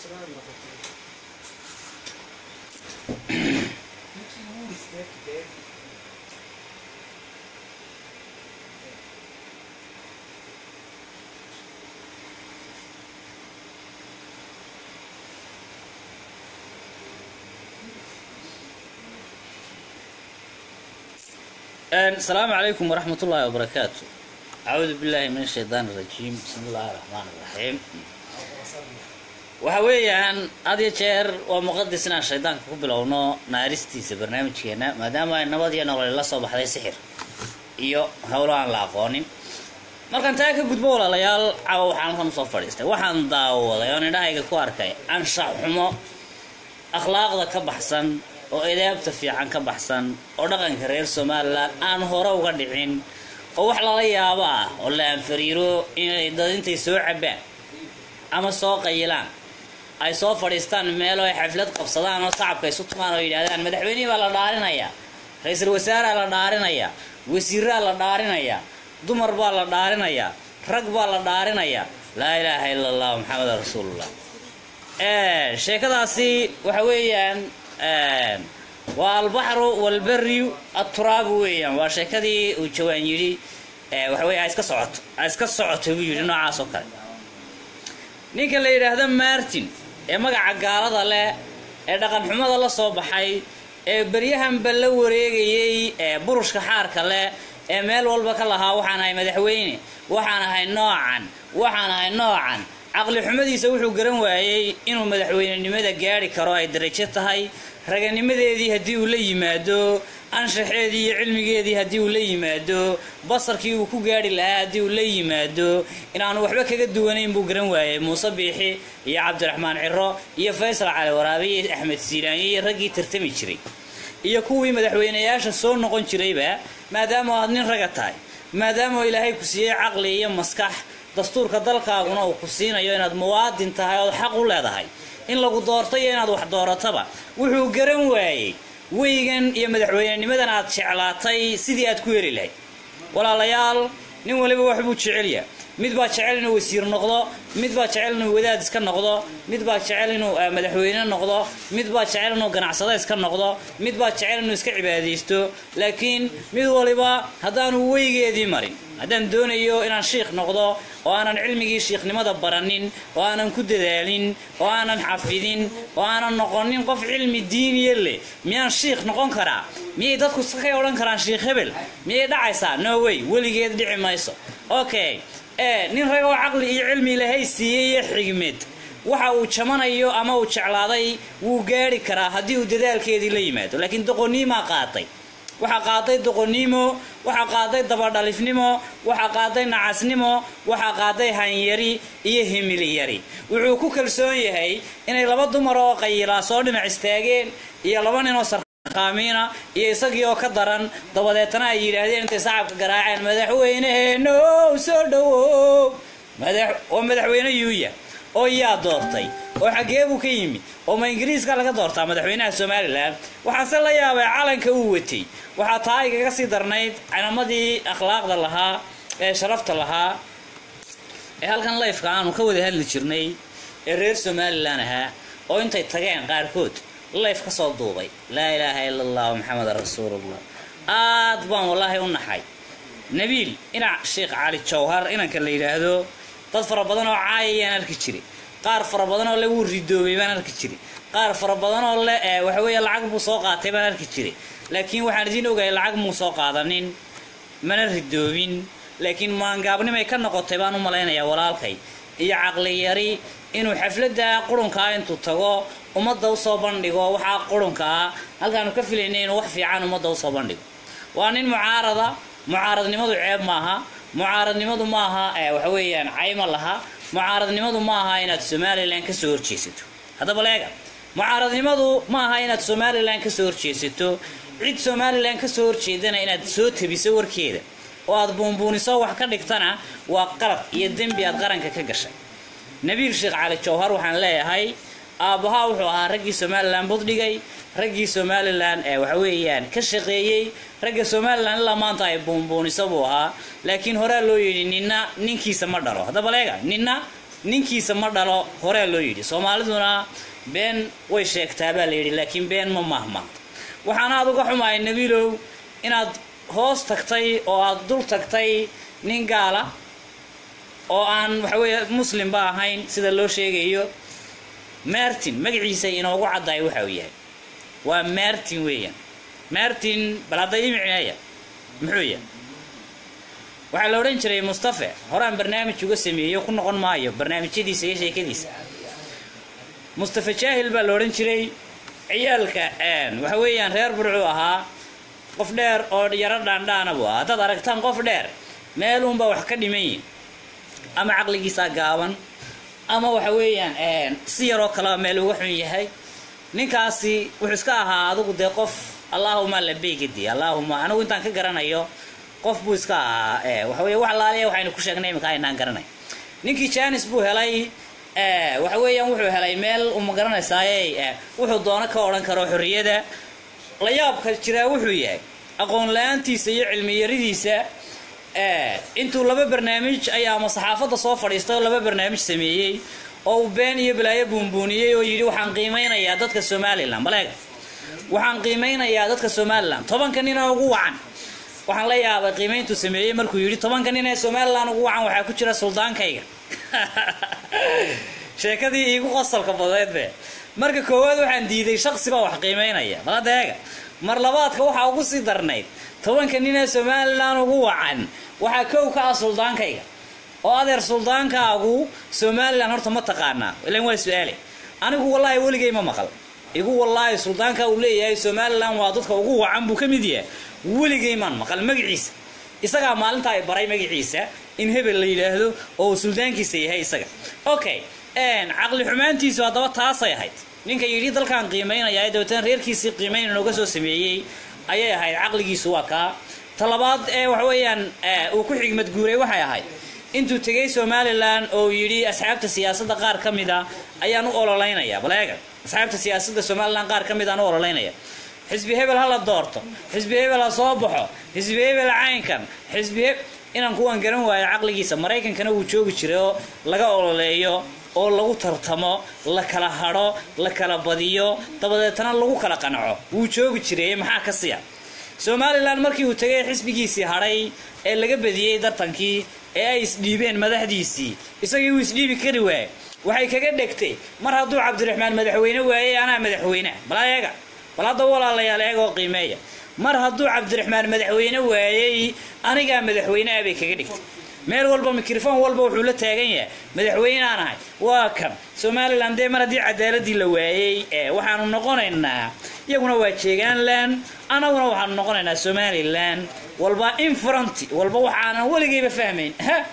السلام عليكم ورحمة الله وبركاته أعوذ بالله من الشيطان الرجيم بسم الله الرحمن الرحيم waxa weeyaan had iyo jeer waa muqadis inaan shaydaanka ku bilowno naaristiisa barnaamijkeena maadaama ay nabad iyo nolol la soo baxday sixir iyo howlo aan la aqoonin markaan taa ka gudbo walaalayaal caawa waxaan halkan usoo fadhiistay waxaan daawaday oon indhahayga ku arkay anshax xumo akhlaaqda ka baxsan oo edaabta fiican ka baxsan oo dhaqanka reer somalilan aan hore uga dhicin oo wax lala yaabo ah oo la anfariiro inay dad intay soo cabaan ama soo qayilaan ay soo fadhiistaan meelo ay xaflad qabsadaan oo shacabka isu tumaan oo yidhahdaan madaxweynihii baa la dhaarinayaa ra-iisul wasaaraa la dhaarinayaa wasiiraa la dhaarinayaa dumar baa la dhaarinayaa rag baa la dhaarinayaa laa ilaaha ila allah maxamedan rasuulullah sheekadaasi waxa weeyaan waa albaxru walberiyu aturaabu weeyaan waa sheekadii uu jawaan yidhi waxa wey iska socoto iska socoto buu yidhi noocaas oo kale ninka la yidhaahdo martin ee magaca gaalada leh ee dhaqanxumada la soo baxay ee beryahanba la wareegayey ee burushka xaarka leh ee meel walba ka lahaa waxaan ahay madaxweyne waxaan ahay noocan waxaan ahay noocan caqli xumadiisa wuxuu garan waayey inuu madaxweynenimada gaari karo ay darajo tahay raganimadeedii haddii uu la yimaado anshaxeedii iyo cilmigeedii haddii uu la yimaado basarkii uu ku gaari lahaa haddii uu la yimaado inaanu waxba kaga duwanayn buu garan waayey muuse biixi iyo cabdiraxmaan ciro iyo faysal cali waraabe iyo axmed siiraanye iyo raggii tartami jiray iyo kuwii madaxweyneyaasha soo noqon jirayba maadaama aad nin raga tahay maadaama ilaahay ku siiyey caqli iyo maskax dastuurka dalkaaguna uu ku siinayo inaad muwaadin tahay ood xaq u leedahay in lagu doorto iyo inaad wax doorataba wuxuu garan waayey weygan iyo madaxweynenimadan aad jeclaatay sidii aad ku heli lahayd walaalayaal nin waliba waxbuu jecelya mid baa jecel inuu wasiir noqdo mid baa jecel inuu wadaad iska noqdo mid baa jecel inuu madaxweyne noqdo mid baa jecel inuu ganacsado iska noqdo mid baa jecel inuu iska cibaadaysto laakiin mid waliba haddaanu weygeedii marin haddaan doonayo inaan shiikh noqdo oo aanan cilmigii shiikhnimada baranin oo aanan ku dadaalin oo aanan xafidin oo aanan noqonin qof cilmi diiniya leh miyaan shiikh noqon karaa miyay dadku sakay odhan karaan shiikh hebel miyay dhacaysaa no way weligeed dhici mayso okay ee nin ragoo caqli iyo cilmi ilahay siiyey iyo xigmad waxa uu jamanayo ama uu jeclaaday wuu gaari karaa haddii uu dadaalkeedii la yimaado laakiin doqoniimaa qaatay waxaa qaaday doqoniimo waxaa qaaday dabadhalifnimo waxaa qaaday nacasnimo waxaa qaaday hanyari iyo himilyari wuxuu ku kalsoon yahay inay laba dumar oo qayilaa soo dhinac istaageen iyo laba ninoo sarqaamiina iyo isagii oo ka daran dabadeetana ay yidhaahdeen intay sacabka garaaceen madaxweyneheenow soo dhawow waa madaxweyne yuuya oo yaa doortay oo xaggee buu ka yimid oo ma ingiriiska laga doortaa madaxweynaha somalilan waxaase la yaabay calanka uu watay waxaa taa igaga sii darnayd calamadii akhlaaqda lahaa ee sharafta lahaa ee halkan layfka aanu ka wada hadli jirnay ee reer somalilan ahaa oo intay tageen qaarkood layf ka soo duubay laa ilaaha ila allah maxamedan rasuulullah aad baan wallaahi u naxay nabiil inac sheekh cali jawhar inanka la yidhaahdo dad fara badan oo caayayaan arki jiray qaar fara badan oo le wuu ridoobay baan arki jiray qaar fara badan oo le waxa weeye lacag buu soo qaatay baan arki jiray laakiin waxaan idiin ogahay lacag muu soo qaadanin mana ridoobin laakiin maangaabnimay ka noqotay baan u malaynayaa walaalkay iyo caqliyari inuu xafladda qurunkaa intuu tago ummadda usoo bandhigo waxaa qurunka ah halkaanu ka filaynay inuu wax fiican ummadda usoo bandhigo waa nin mucaarada mucaaradnimadu ceeb maaha mucaaradnimadu maaha waxa weeyaan cayma laha mucaaradnimadu ma aha inaad somalilan kasoo horjeesato haddaba leega mucaaradnimadu ma aha inaad somalilan kasoo horjeesato cid somalilan kasoo horjeedana inaad soo tabiso warkeeda oo aad buunbuuniso wax ka dhigtana waa qalab iyo dembi aad qaranka ka gashay nabiil sheekh cali jawhar waxaan leeyahay aabbahaa wuxuu ahaa raggii somalilan buddhigay raggii somalilan ee waxa weeyaan ka shaqeeyey ragga somalilan ilaa maanta ay buunbuuniso buu ahaa laakiin horaa loo yidhi ninna ninkiisa ma dhalo haddaba leega ninna ninkiisa ma dhalo horea loo yidhi soomaaliduna been way sheegtaa baa la yidhi laakiin been ma mahmaahdo waxaana aad uga xumahay nabiilow inaad hoos tagtay oo aad dul tagtay nin gaala oo aan waxaweeye muslimba ahayn sida loo sheegayo martin magaciisa inoogu caddaay waxa uu yahay waa martin weeyaan martin bal hadda ii micneeya muxuu yahay waxaa la odhan jiray mustafe horaan barnaamij uga sameeyo ku noqon maayo barnaamijyadiisa iyo sheekadiisa mustafe jaahil baa la odhan jiray ciyaalka waxa weeyaan reer burcuu ahaa qof dheer oo yaro dhaandhaana buu ahaa haddaad aragtaan qof dheer meel uunbaa wax ka dhiman yihin ama caqligiisaa gaaban ama waxa weeyaan si yaroo kaleba meel uga xun yahay ninkaasi wuxuu iska ahaa adigu dee qof allaahuma labeygadi allaahuma anigu intaan ka garanayo qof buu iska ahaa waxa weye wax laaliya waxaynu ku sheegnay iminka aynaan garanay ninkii janis buu helay waxa weeyaan wuxuu helay meel uma garanaysaaye wuxuu doono ka odhan karo xorriyada la yaabka jiraa wuxuu yahay aqoon la-aantiisa iyo cilmi yaridiisa intuu laba barnaamij ayaa ama saxaafadda soo fadhiistay oo laba barnaamij sameeyey oo uu been iyo balaayo buunbuuniyey oo yidhi waxaan qiimeynayaa dadka somalilan baleega waxaan qiimeynayaa dadka somalilan tobanka nina ugu wacan waxaan la yaabay qiimeyntuu sameeyey markuu yidhi tobanka nin ee somalilan ugu wacan waxaa ku jira suldaankayga sheekadii iigu qosalka badeedbe marka koowaad waxaan diiday shaksi baa wax qiimeynaya baladeega mar labaadka waxaa ugu sii darnayd tobanka nin ee somalilan ugu wacan waxaa kow ka ah suldaankayga oo adeer suldaankaagu somalilan horta ma taqaanaa ilan waa su-aale anigu wallaahi weligay ma maqal igu wallaahi suldaanka uu leeyahay somalilan waa dadka ugu wacan buu ka mid yahay weligay maan maqal magaciisa isagaa maalinta ay baray magaciisa in hebel la yidhaahdo oo uu suldaankiisa yahay isaga okay caqli xumaantiisu haddaba taasay ahayd ninka yidhi dalkaan qiimeynaya dabeetana reerkiisii qiimeyn inooga soo sameeyey ayay ahayd caqligiisu waa kaa talabaad ee waxa weeyaan uu ku xigmad guuray waxay ahayd intuu tegay somalilan oo yidhi asxaabta siyaasadda qaar ka mid a ayaan u ololeynaya baleega asxaabta siyaasadda somalilan qaar ka mid aan u ololeynaya xisbi hebel ha la doorto xisbi hebel ha soo baxo xisbi hebel caynkan xisbi he inaan kuwan garan waayo caqligiisa maraykankana wuu joogi jiray oo laga ololeeyo oo lagu tartamo la kala hadho la kala badiyo dabadeetana lagu kala qanaco wuu joogi jiray maxaa ka siya somalilan markii uu tegay xisbigiisii hadhay ee laga badiyey dartankii ee ay isdhiibeen madaxdiisii isagii uu isdhiibi kari waayey waxay kaga dhegtay mar hadduu cabdiraxmaan madaxweyne waayey anaa madaxweynea bal eega bal hadda walaalayaal eegoo qiimeeya mar hadduu cabdiraxmaan madaxweyne waayey anigaa madaxweyneah bay kaga dhigtay meel walba mikrofon walba wuxuu la taagan yahay madaxweynaan ahay waa kan somalilan dee mar haddii cadaaladii la waayey waxaanu noqonaynaa iyaguna waa jeegaanland anaguna waxaanu noqonaynaa somalilan walba in faranti walba waxaanan weligayba fahmayn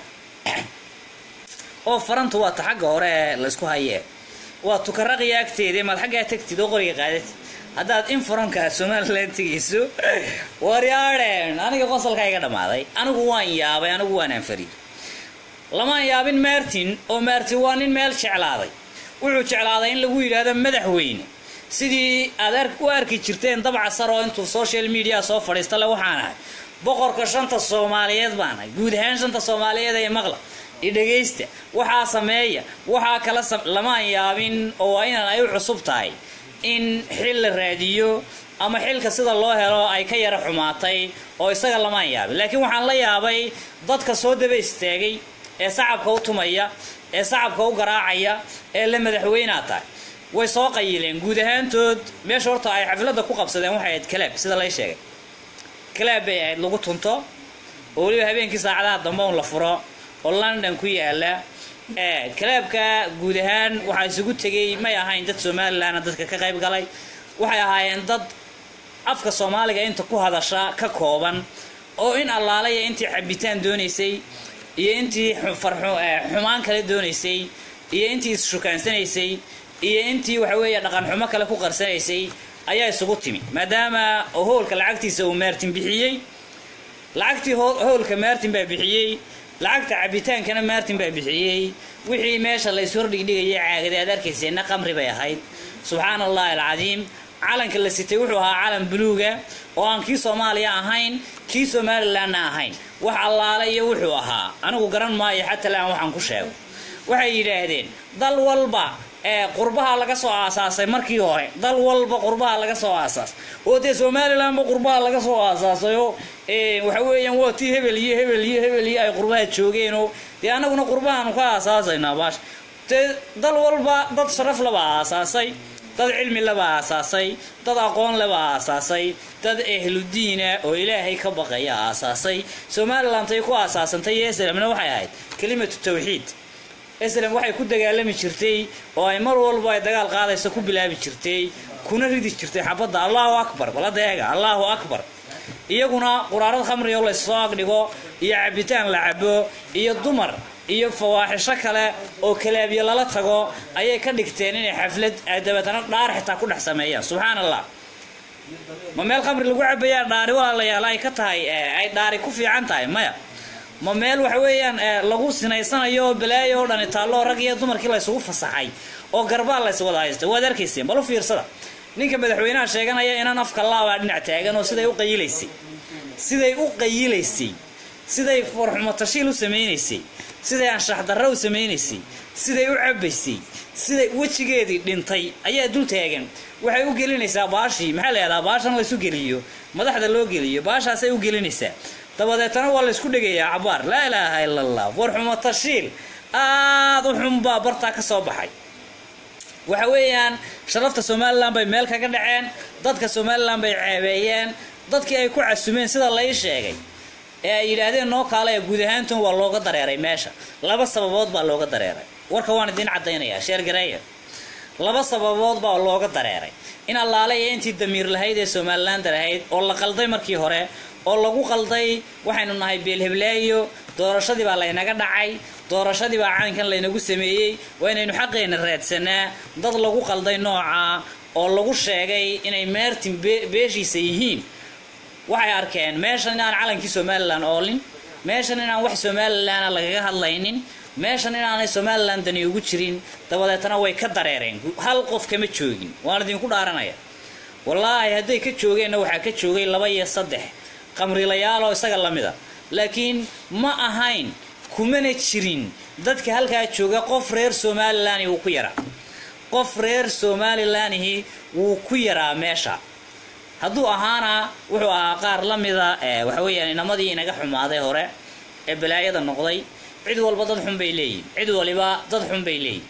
oo farantu waa ta xagga hore ee laysku hayee waa tukaraqiya agteeda maad xaggaa tagtid oo qoriga qaadatid haddaad in faranka somalilan tegayso waryaadheen aniga qosalkaa iga dhammaaday anigu waan yaabay anigu waan anfariyey lamaan yaabin martin oo martin waa nin meel jeclaaday wuxuu jeclaaday in lagu yidhaahdo madaxweyne sidii aad u arki jirteen dabca sar oo intuu social media soo fadhiista le waxaan ahay boqorka shanta soomaaliyeed baan ahay guud ahaan shanta soomaaliyeed ee maqla iyo dhegaysta waxaa sameeya waxaa kala lamaan yaabin oo waa inaan ay u cusub tahay in xil la raadiyo ama xilka sida loo helo ay ka yara xumaatay oo isaga lamaan yaabin laakiin waxaan la yaabay dadka soo daba istaagay ee sacabka u tumaya ee sacabka u garaacaya ee la madaxweynaa tahay way soo qayileen guud ahaantood meesha horta ay xafladda ku qabsadeen waxay ahayd kalaab sida lay sheegay kalaab bay ahayd lagu tunto oo weliba habeenkii saacadaha dambe un la furo oo london ku yaala kalaabka guud ahaan waxaa isugu tegay may ahayn dad somalilan dadka ka qayb galay waxay ahaayeen dad afka soomaaliga inta ku hadasha ka kooban oo in allaalaya intii cabitaan doonaysay iyo intii xumaan kale doonaysay iyo intii isshukaансanaysay iyo intii waxa weeye dhaqan xumo kale ku qarsanaysay ayaa isugu timi maadaama hoolka lacagtiisa uu maartin bixiyey lacagtii hoolka maartin baa bixiyey lacagta cabitaankana maartin baa bixiyey wixii meesha la ishordhigdhigayay caagada aad arkayseenna qamri bay ahayd subxaana allahi alcadiim calanka la sitay wuxuu ahaa calan buluuga oo aan kii soomaaliya ahayn kii somalilanna ahayn wax allaale iyo wuxuu ahaa anigu garan maayo xataa laan waxaan ku sheego waxay yidhaahdeen dal walba ee qurbaha laga soo aasaasay markii hore dal walba qurbaha laga soo aasaasay oo dee somalilandba qurbaha laga soo aasaasayoo waxa weeyaan waa tii hebel iyo hebel iyo hebel iyo ay qurbaha joogeenoo dee annaguna qurbahaanu ka aasaasaynaa baash dee dal walba dad sharaf laba aasaasay dad cilmi laba aasaasay dad aqoon laba aasaasay dad ehludiina oo ilaahay ka baqaya aasaasay somalilandtay ku aasaasantay iyo islamna waxay ahayd kelimatu tawxiid islam waxay ku dagaalami jirtay oo ay mar walba ay dagaal qaadayso ku bilaabi jirtay kuna ridi jirtay xabadda allahu akbar baladeega allahu akbar iyaguna quraarad khamri oo laysoo agdhigo iyo cabitaan la cabo iyo dumar iyo fawaaxisho kale oo kalaabyo lala tago ayay ka dhigteen inay xaflad ay dabeetana dhaar xitaa ku dhex sameeyaan subxaan allah ma meel khamri lagu cabayaa dhaari walaalayaal ay ka tahay ay dhaari ku fiican tahay maya ma meel waxa weeyaan lagu sinaysanayo oo balaayo oo dhani taallo rag iyo dumarkii laysugu fasaxay oo garbaal lays wada haysta waad arkayseen bal u fiirsada ninka madaxweynaha sheeganaya inaan afka laabaa dhinac taagan oo siday u qayilaysay siday u qayilaysay siday forxumo tashiil u samaynaysay siday anshax darro u samaynaysay siday u cabaysay siday wejigeedii dhintay ayaa dul taagan waxay u gelinaysaa baashii maxaa la yahdaa baashan laysu geliyo madaxda loo geliyo baashaasay u gelinaysaa dabadeetana waa laysku dhegayaa cabaar laa ilaaha ila allah forxumo tashiil aada u xunbaa bartaa ka soo baxay waxa weeyaan sharafta somalilan bay meel kaga dhaceen dadka somalilan bay ceebeeyeen dadkii ay ku casumeen sida lai sheegay ee ay yidhaahdeen noo kaale ee guud ahaantun waa looga dareeray meesha laba sababood baa looga dareeray warka waan idiin caddaynayaa sheergareeya laba sababood baa looga dareeray in allaale iyo intii damiir lahayd ee somalilaanda lahayd oo la qalday markii hore oo lagu qalday waxaynu nahay beelheblaayo doorashadii baa laynaga dhacay doorashadii baa caynkan laynagu sameeyey waa inaynu xaqeena raadsanaa dad lagu qalday nooca oo lagu sheegay inay meertin beeshiisa yihiin waxay arkeen meeshan inaan calankii somalilan oolin meeshan inaan wax somalilana lagaga hadlaynin meeshan inaanay somalilan dani ugu jirin dabadeetana way ka dareereen hal qof kama joogin waan idinku dhaaranaya wallaahi hadday ka joogeenna waxaa ka joogay laba iyo saddex qamrilayaaloo isaga la mida laakiin ma ahayn kumana jirin dadka halkaa jooga qof reer somalilan wuu ku yaraa qof reer somalilanhi wuu ku yaraa meesha hadduu ahaana wuxuu ahaa qaar la mida waxa weeyaan inamadii inaga xumaaday hore ee balaayada noqday cid walba dad xun bay leeyihin cid waliba dad xun bay leeyihin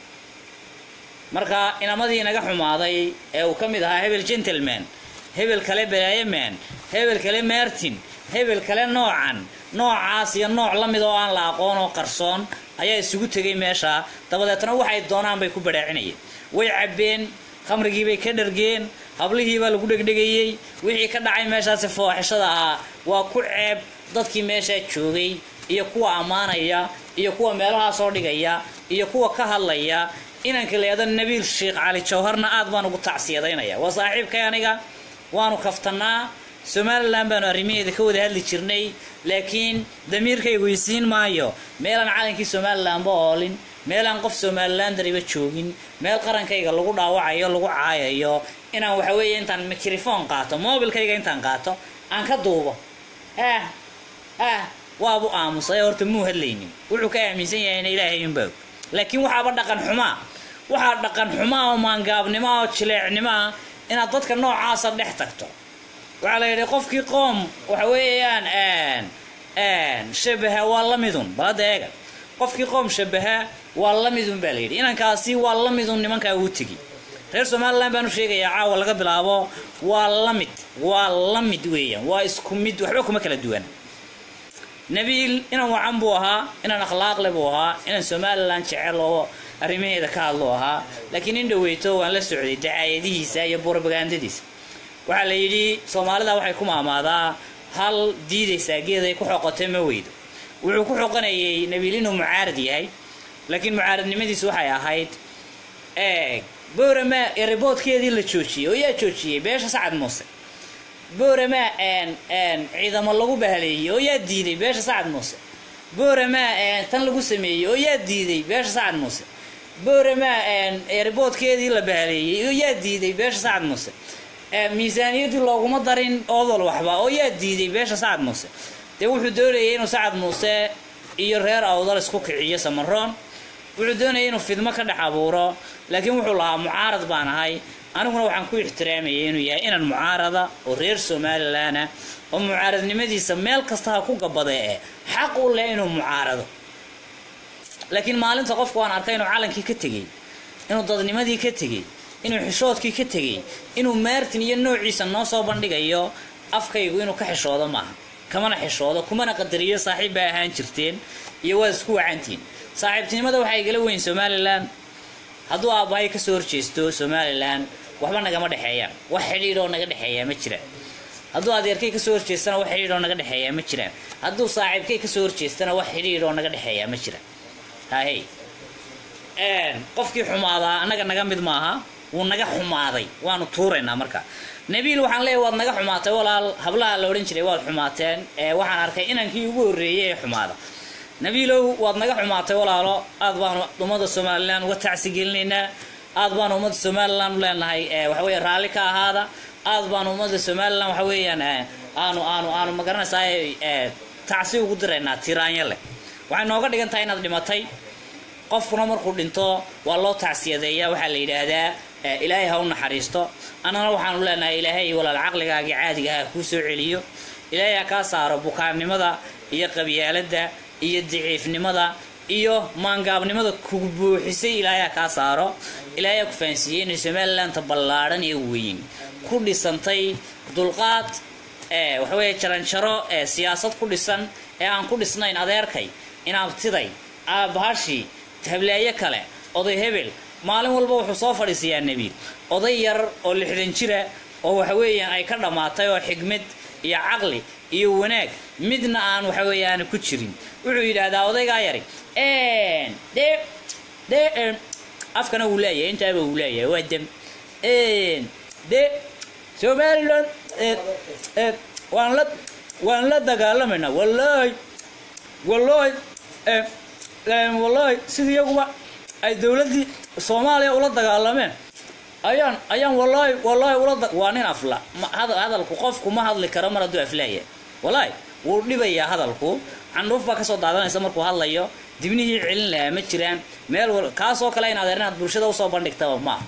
marka inamadii inaga xumaaday ee uu ka mid ahaa hebel gentleman hebel kale balaayaman hebel kale martin hebel kale noocan noocaas iyo nooc la mid oo aan la aqoon oo qarsoon ayaa isugu tegay meesha dabadeetna waxay doonaan bay ku badhaacinayeen way cabbeen khamrigiibay ka dhargeen hablihiibaa lagu dhegdhegayey wixii ka dhacay meeshaasi fooxishada ahaa waa ku ceeb dadkii meeshaa joogay iyo kuwa ammaanaya iyo kuwa meelahaa soo dhigaya iyo kuwa ka hadlaya inanka leeda nabiil sheekh cali jawharna aad baan ugu tacsiyadaynaya waa saaxiibkay aniga waanu kaftanaa somalilan baanu arrimaheeda ka wada hadli jirnay laakiin damiirkaygu isiin maayo meelaan calankii somalilanba oolin meelaan qof somalilan dariba joogin meel qarankayga lagu dhaawacayo lagu caayayo inaan waxa weeye intaan mikrofon qaato mobilkayga intaan qaato aan ka duubo ah ah waabu aamusay horta muu hadlaynin wuxuu ka aaminsan yahayna ilaahay unbaa laakiin waxaaba dhaqan xumaa waxaa dhaqan xumaa oo maangaabnimo oo jileecnimoa inaad dadka noocaasa dhex tagto waxaa la yidhi qofkii qoom waxa weeyaan shabaha waa la midun balada eega qofkii qoom shabaha waa la midun baa layidhi inankaasi waa la midun nimankaa uu tegi reer somalilan baanu sheegayaa caawa laga bilaabo waa la mid waa la mid weeyaan waa isku mid waxba kuma kala duwan nabiil inan wacan buu ahaa inan akhlaaqle buu ahaa inan somalilan jecel oo arrimaheeda ka hadlu ahaa laakiin in dhaweyto waan la socday dacaayadihiisa iyo borobagandadiisa waxaa la yidhi soomaalida waxay ku maamaadaa hal diidaysaa geeday ku xoqotay ma weydo wuxuu ku xoqanayay nabiil inuu mucaarad yahay laakiin mucaaradnimadiisu waxay ahayd eeg boorama eriboodkeedii la joojiyey oo yaa joojiyey beesha sacad muuse boorama ciidamo lagu bahaleeyey oo yaa diiday beesha sacad muuse boorama tan lagu sameeyey oo yaa diiday beesha sacad muuse boorama eriboodkeedii la bahaleeyey oo yaa diiday beesha sacad muuse miisaaniyaddii looguma darin odol waxba oo yaa diiday beesha sacad muuse dee wuxuu doonayay inuu sacad muuse iyo reer awdal isku kiciyo samaroon wuxuu doonayay inuu fidmo ka dhex abuuro laakiin wuxuu lahaa mucaarad baan ahay aniguna waxaan ku ixtiraamayay inuu yahay inaan mucaarada oo reer somalilan ah oo mucaaradnimadiisa meel kasta ha ku gabadee eh xaq u leh inuu mucaarado laakiin maalinta qofku waan arkay inuu calankii ka tegey inuu dadnimadii ka tegey inuu xishoodkii ka tegey inuu maartin iyo noociisa noo soo bandhigayo afkaygu inuu ka xishoodo maaha kamana xishoodo kumana qadariyo saaxiib baa ahaan jirteen iyo waad isku wacantiin saaxiibtinimada waxaa igala weyn somalilan hadduu aabbahay kasoo horjeesto somalilan waxba nagama dhexeeyaan wax xidhiidhoo naga dhexeeyaa ma jiraan hadduu adeerkay kasoo horjeestana wax xidhiidhoo naga dhexeeyaa ma jiraan hadduu saaxiibkay kasoo horjeestana wax xidhiidhoo naga dhexeeyaa ma jiraan hahey qofkii xumaadaa annaga naga mid maaha wuu naga xumaaday waanu tuuraynaa marka nabiil waxaan leeyahy waad naga xumaatay walaal hablaha la odhan jiray waad xumaateen waxaan arkay inankii ugu horreeyay ee xumaada nabiilow waad naga xumaatay walaalo aad baanu ummadda somalilan uga tacsigelinaynaa aad baanu ummadda somalilan u leenahay waxaweye raalli ka ahaada aad baanu ummadda somalilan waxa weeyaan aanu aanu aanu magaranaysaa tacsi ugu diraynaa tiraanyo leh waxay nooga dhigan tahay inaad dhimatay qofkuna markuu dhinto waa loo tacsiyadeeyaa waxaa la yidhaahdaa ilaahay ha u naxariisto annana waxaanu leenahay ilaahay walaal caqligaagii caadiga ha kuu soo celiyo ilaahay ha kaa saaro bukaannimada iyo qabyaaladda iyo daciifnimada iyo maangaabnimada kugu buuxisay ilaahay ha kaa saaro ilaahay ha ku fahansiiyey inay somalilanta ballaadhan ee weyn ku dhisantay dulqaad waxaweeye jaranjaro ee siyaasad ku dhisan ee aan ku dhisnayn adeerkay inaabtiday aabahashii hableeyo kale oday hebel maalin walba wuxuu soo fadhiisiyaa nebiil oday yar oo lixdan jira oo waxa weeyaan ay ka dhammaatay oo xigmad iyo caqli iyo wanaag midna aan waxa weeyaan ku jirin wuxuu yidhaahdaa odaygaa yari de de afkana wuu leeyahay intaaba wuu leeyahay waa dem de somaliland waan la waan la dagaalamaynaa wallaahi wallaahi wallaahi sidii iyaguba ay dowladdii soomaaliya ula dagaalameen ayaan ayaan wallaahi wallaahi ula waa nin afla hadalku qofku ma hadli karo mar hadduu aflaaya wallaahi wuu dhibayaa hadalku candhuuf baa kasoo daadanaysa markuu hadlayo dibnihii celin lahaa ma jiraan meel kaasoo kale inaad inaad bulshada usoo bandhigtaba maaha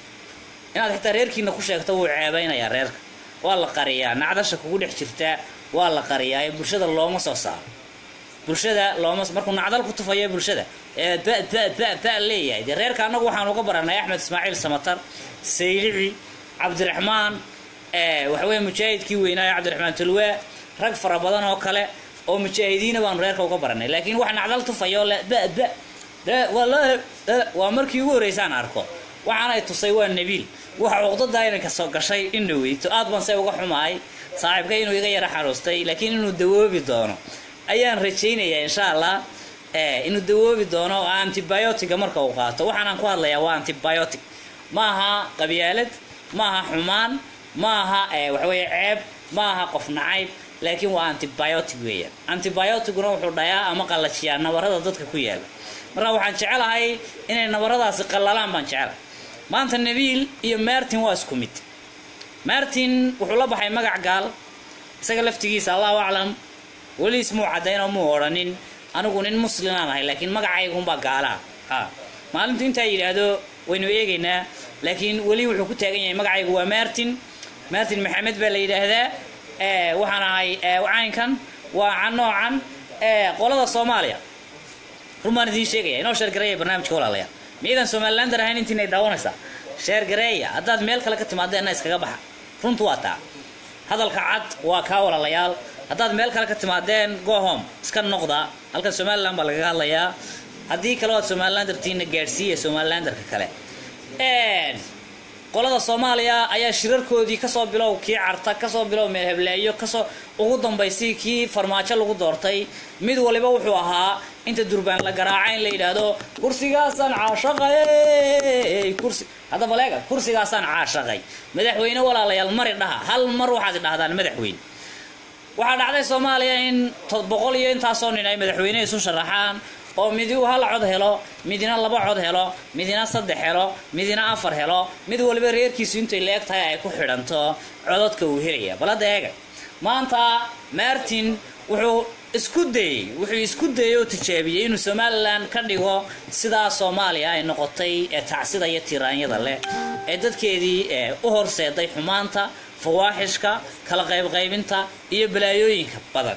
inaad xitaa reerkiina ku sheegto wuu ceebeynayaa reerka waa la qariyaa nacdasha kugu dhex jirtaa waa la qariyaa ee bulshada looma soo saaro bulshada looma markuu nacdal ku tufayo bulshada ee ba ba ba ba leeyahay dee reerka annagu waxaan uga baranay axmed ismaaciil samatar saylici cabdiraxmaan waxaweye mujaahidkii weynaa ee cabdiraxmaan tulwaa rag fara badan oo kale oo mujaahidiina baanu reerka uga baranay laakiin wax nacdal tufayo le ba ba de wallaahi waa markii ugu horreysaan arko waxaanay tusay waa nabiil waxa cuqdada inay kasoo gashay in dhaweyto aad baan se uga xumahay saaxiibka inuu iga yara xanuustay laakiin inuu dawoobi doono ayaan rajaynayaa insha allah inuu dawoobi doono antibiotica marka uu qaato waxaanaan ku hadlayaa waa antibiotic ma aha qabyaalad ma aha xumaan ma aha waxaweye ceeb ma aha qof nacayb laakiin waa antibiotic weeyaan antibioticuna wuxuu dhayaa ama qallajiyaa nabarada dadka ku yaala marka waxaan jecelahay inay nabaradaasi qallalaan baan jecelahay maanta nabiil iyo martin waa isku mid martin wuxuu la baxay magac gaal isaga laftigiisa allahu aclam weli ismuu caddayn oo muu odhanin anigu nin muslimaan ahay laakiin magacaygunbaa gaalaa ha maalintu intaa yidhaahdo waynu eegaynaa laakiin weli wuxuu ku taagan yahay magacaygu waa martin martin maxamed baa la yidhaahdaa waxaan ahay caynkan waa noocan qolada soomaaliya run baan idiin sheegaya inoo sheergareeya barnaamijka walaalayaal miidan somalilander ahayn intiinay daawanaysaa sheergareeya haddaad meel kale ka timaadeenna iskaga baxa runtu waa taa hadalka cad waa kaa walaalayaal haddaad meel kale ka timaadeen go home iska noqda halkan somalilan baa lagaga hadlayaa haddii kale oad somalilandertiina gaadhsiiya somalilanderka kale qolada soomaaliya ayaa shirarkoodii kasoo bilow kii carta kasoo bilow meel hebleeyo kasoo ugu dambaysay kii farmaajo lagu doortay mid waliba wuxuu ahaa inta durbaan la garaaca in la yidhaahdo kursigaasaan caashaqay kursi haddaba leega kursigaasaan caashaqay madaxweyne walaalayaal mari dhaha hal mar waxaad idhahdaan madaxweyne waxaa dhacday soomaaliya in boqol iyo intaasoo nin ay madaxweyne isu sharaxaan oo midi uu hal cod helo midina laba cod helo midina saddex helo midina afar helo mid waliba reerkiisu intay leeg tahay ay ku xidhanto cododka uu helaya bal hadda eega maanta martin wuxuu isku dayey wuxuu isku dayey oo tijaabiyey inuu somalilan ka dhigo sidaa soomaaliya ay noqotay ee tacsida iyo tiraanyada leh ee dadkeedii u horseeday xumaanta fawaaxishka kala qaybqaybinta iyo balaayooyinka badan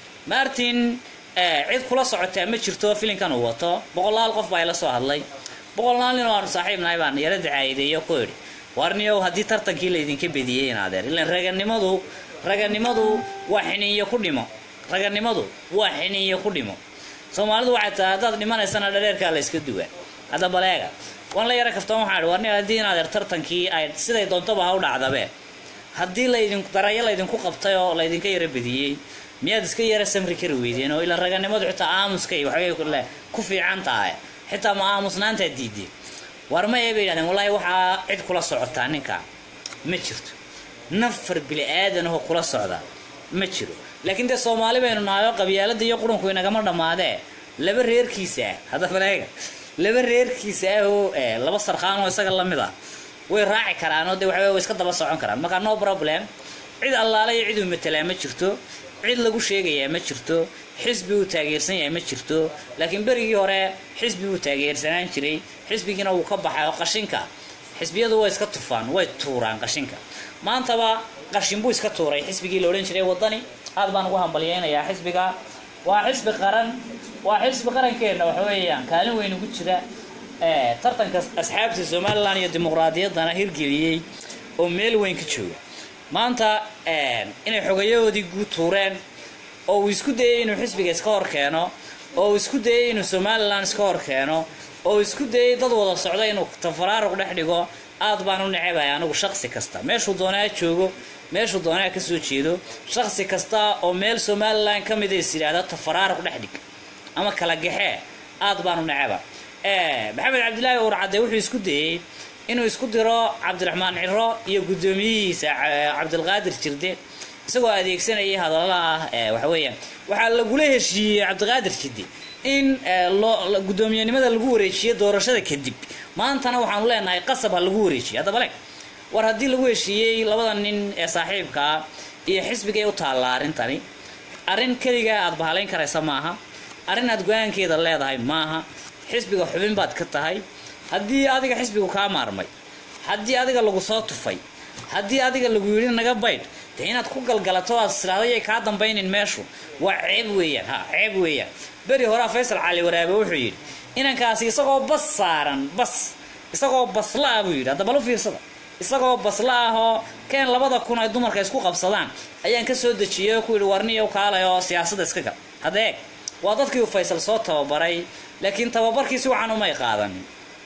martin cid kula socotaa ma jirto filinkan uu wato boqolaal qof baa ila soo hadlay boqolaal nin oo aanu saaxiibnahay baan yaro dacaayideeyo ku idhi warniyow haddii tartankii laydinka bediyey in adeer ilan raganimadu raganimadu waa xiniinyo ku dhimo raganimadu waa xiniinyo ku dhimo soomaalidu waxay tahay haddaad dhimanaysana dhareerkaa la yska duwaa hadda baleega waan la yaro kaftoon waxaan idhi warniyo haddii in adeer tartankii ay siday doontaba ha u dhacdabe haddii laydin darayo laydinku qabtay oo laydinka yaro bediyey miyaad iska yara samri kari weydeen oo ilaa raganimadu xitaa aamuskay waxbay ku fiican tahay xitaa ma aamusnaantaa diideen war ma ee bay yidhahdeen wallaahi waxaa cid kula socotaa ninkaa ma jirto nafar bili aadanahoo kula socda ma jiro laakiin dee soomaali baynu nahayo qabyaalada iyo qurunku inagama dhammaadee laba reerkiisa ah hadda baleega laba reerkiisa ah oo laba sarkaan oo isaga lamid ah way raaci karaan oo dee waxawey way iska daba socon karaan marka no problem cid allaale iyo cid uu matelaa ma jirto cid lagu sheegayaa ma jirto xisbi uu taageersan yahay ma jirto laakiin berigii hore xisbi uu taageersanaan jiray xisbigiina wuu ka baxay oo qashinka xisbiyadu way iska tufaan way tuuraan qashinka maantaba qashin buu iska tuuray xisbigii la odhan jiray wadani aad baan ugu hambalyeynayaa xisbiga waa xisbi qaran waa xisbi qarankeenna waxa weeyaan kaalin weyn ugu jira tartanka asxaabta somalilan iyo dimuqraadiyaddana hirgeliyey oo meel weyn ka jooga maanta inay xogayahoodii guud tuureen oo uu isku dayey inuu xisbiga iska hor keeno oo uu isku dayey inuu somalilan iska hor keeno oo uu isku dayey dad wada socda inuu tafaraaruq dhex dhigo aad baan u necebaya anigu shaqsi kasta meeshuu doonaa joogo meeshuu doonaa ka soo jeedo shaqsi kasta oo meel somalilan ka mid is yidhaahda tafaraaruq dhex dhig ama kala gaxee aad baan u neceba maxamed cabdilaahi uurcadde wuxuu isku dayey inuu isku diro cabdiraxmaan ciro iyo guddoomiyihiisa cabdilqaadir jirde isagoo adeegsanayay hadalla ah waxa weeyaan waxaa lagula heshiiyey cabdiqaadir jirde in guddoomiyenimada lagu wareejiyo doorashada kadib maantana waxaanu leenahay qasab ha lagu wareejiyo hadda bale war haddii lagu heshiiyey labada nin ee saaxiibkaa iyo xisbigay u taallaa arrintani arrin keligaa aad bahalayn karaysa maaha arrin aad go-aankeeda leedahay maaha xisbiga xubin baad ka tahay haddii adiga xisbigu kaa maarmay haddii adiga lagu soo tufay haddii adiga lagu yidhi naga baydh dee inaad ku galgalato aad siraadayay kaa dambaynin meeshu waa ceeb weeyaan ha ceeb weeyaan beri horaa faysal cali waraabe wuxuu yidhi inankaasi isagoo bas saaran bas isagoo basla ah buu yidhi hadda bal u fiirsada isagoo basla ah oo keen labada kun ay dumarka isku qabsadaan ayaan ka soo dejiyey oo ku yidhi warniyow kaalay oo siyaasadda iska gal hadda eeg waa dadkii uu faysal soo tababaray laakiin tababarkiisi waxaan umay qaadanin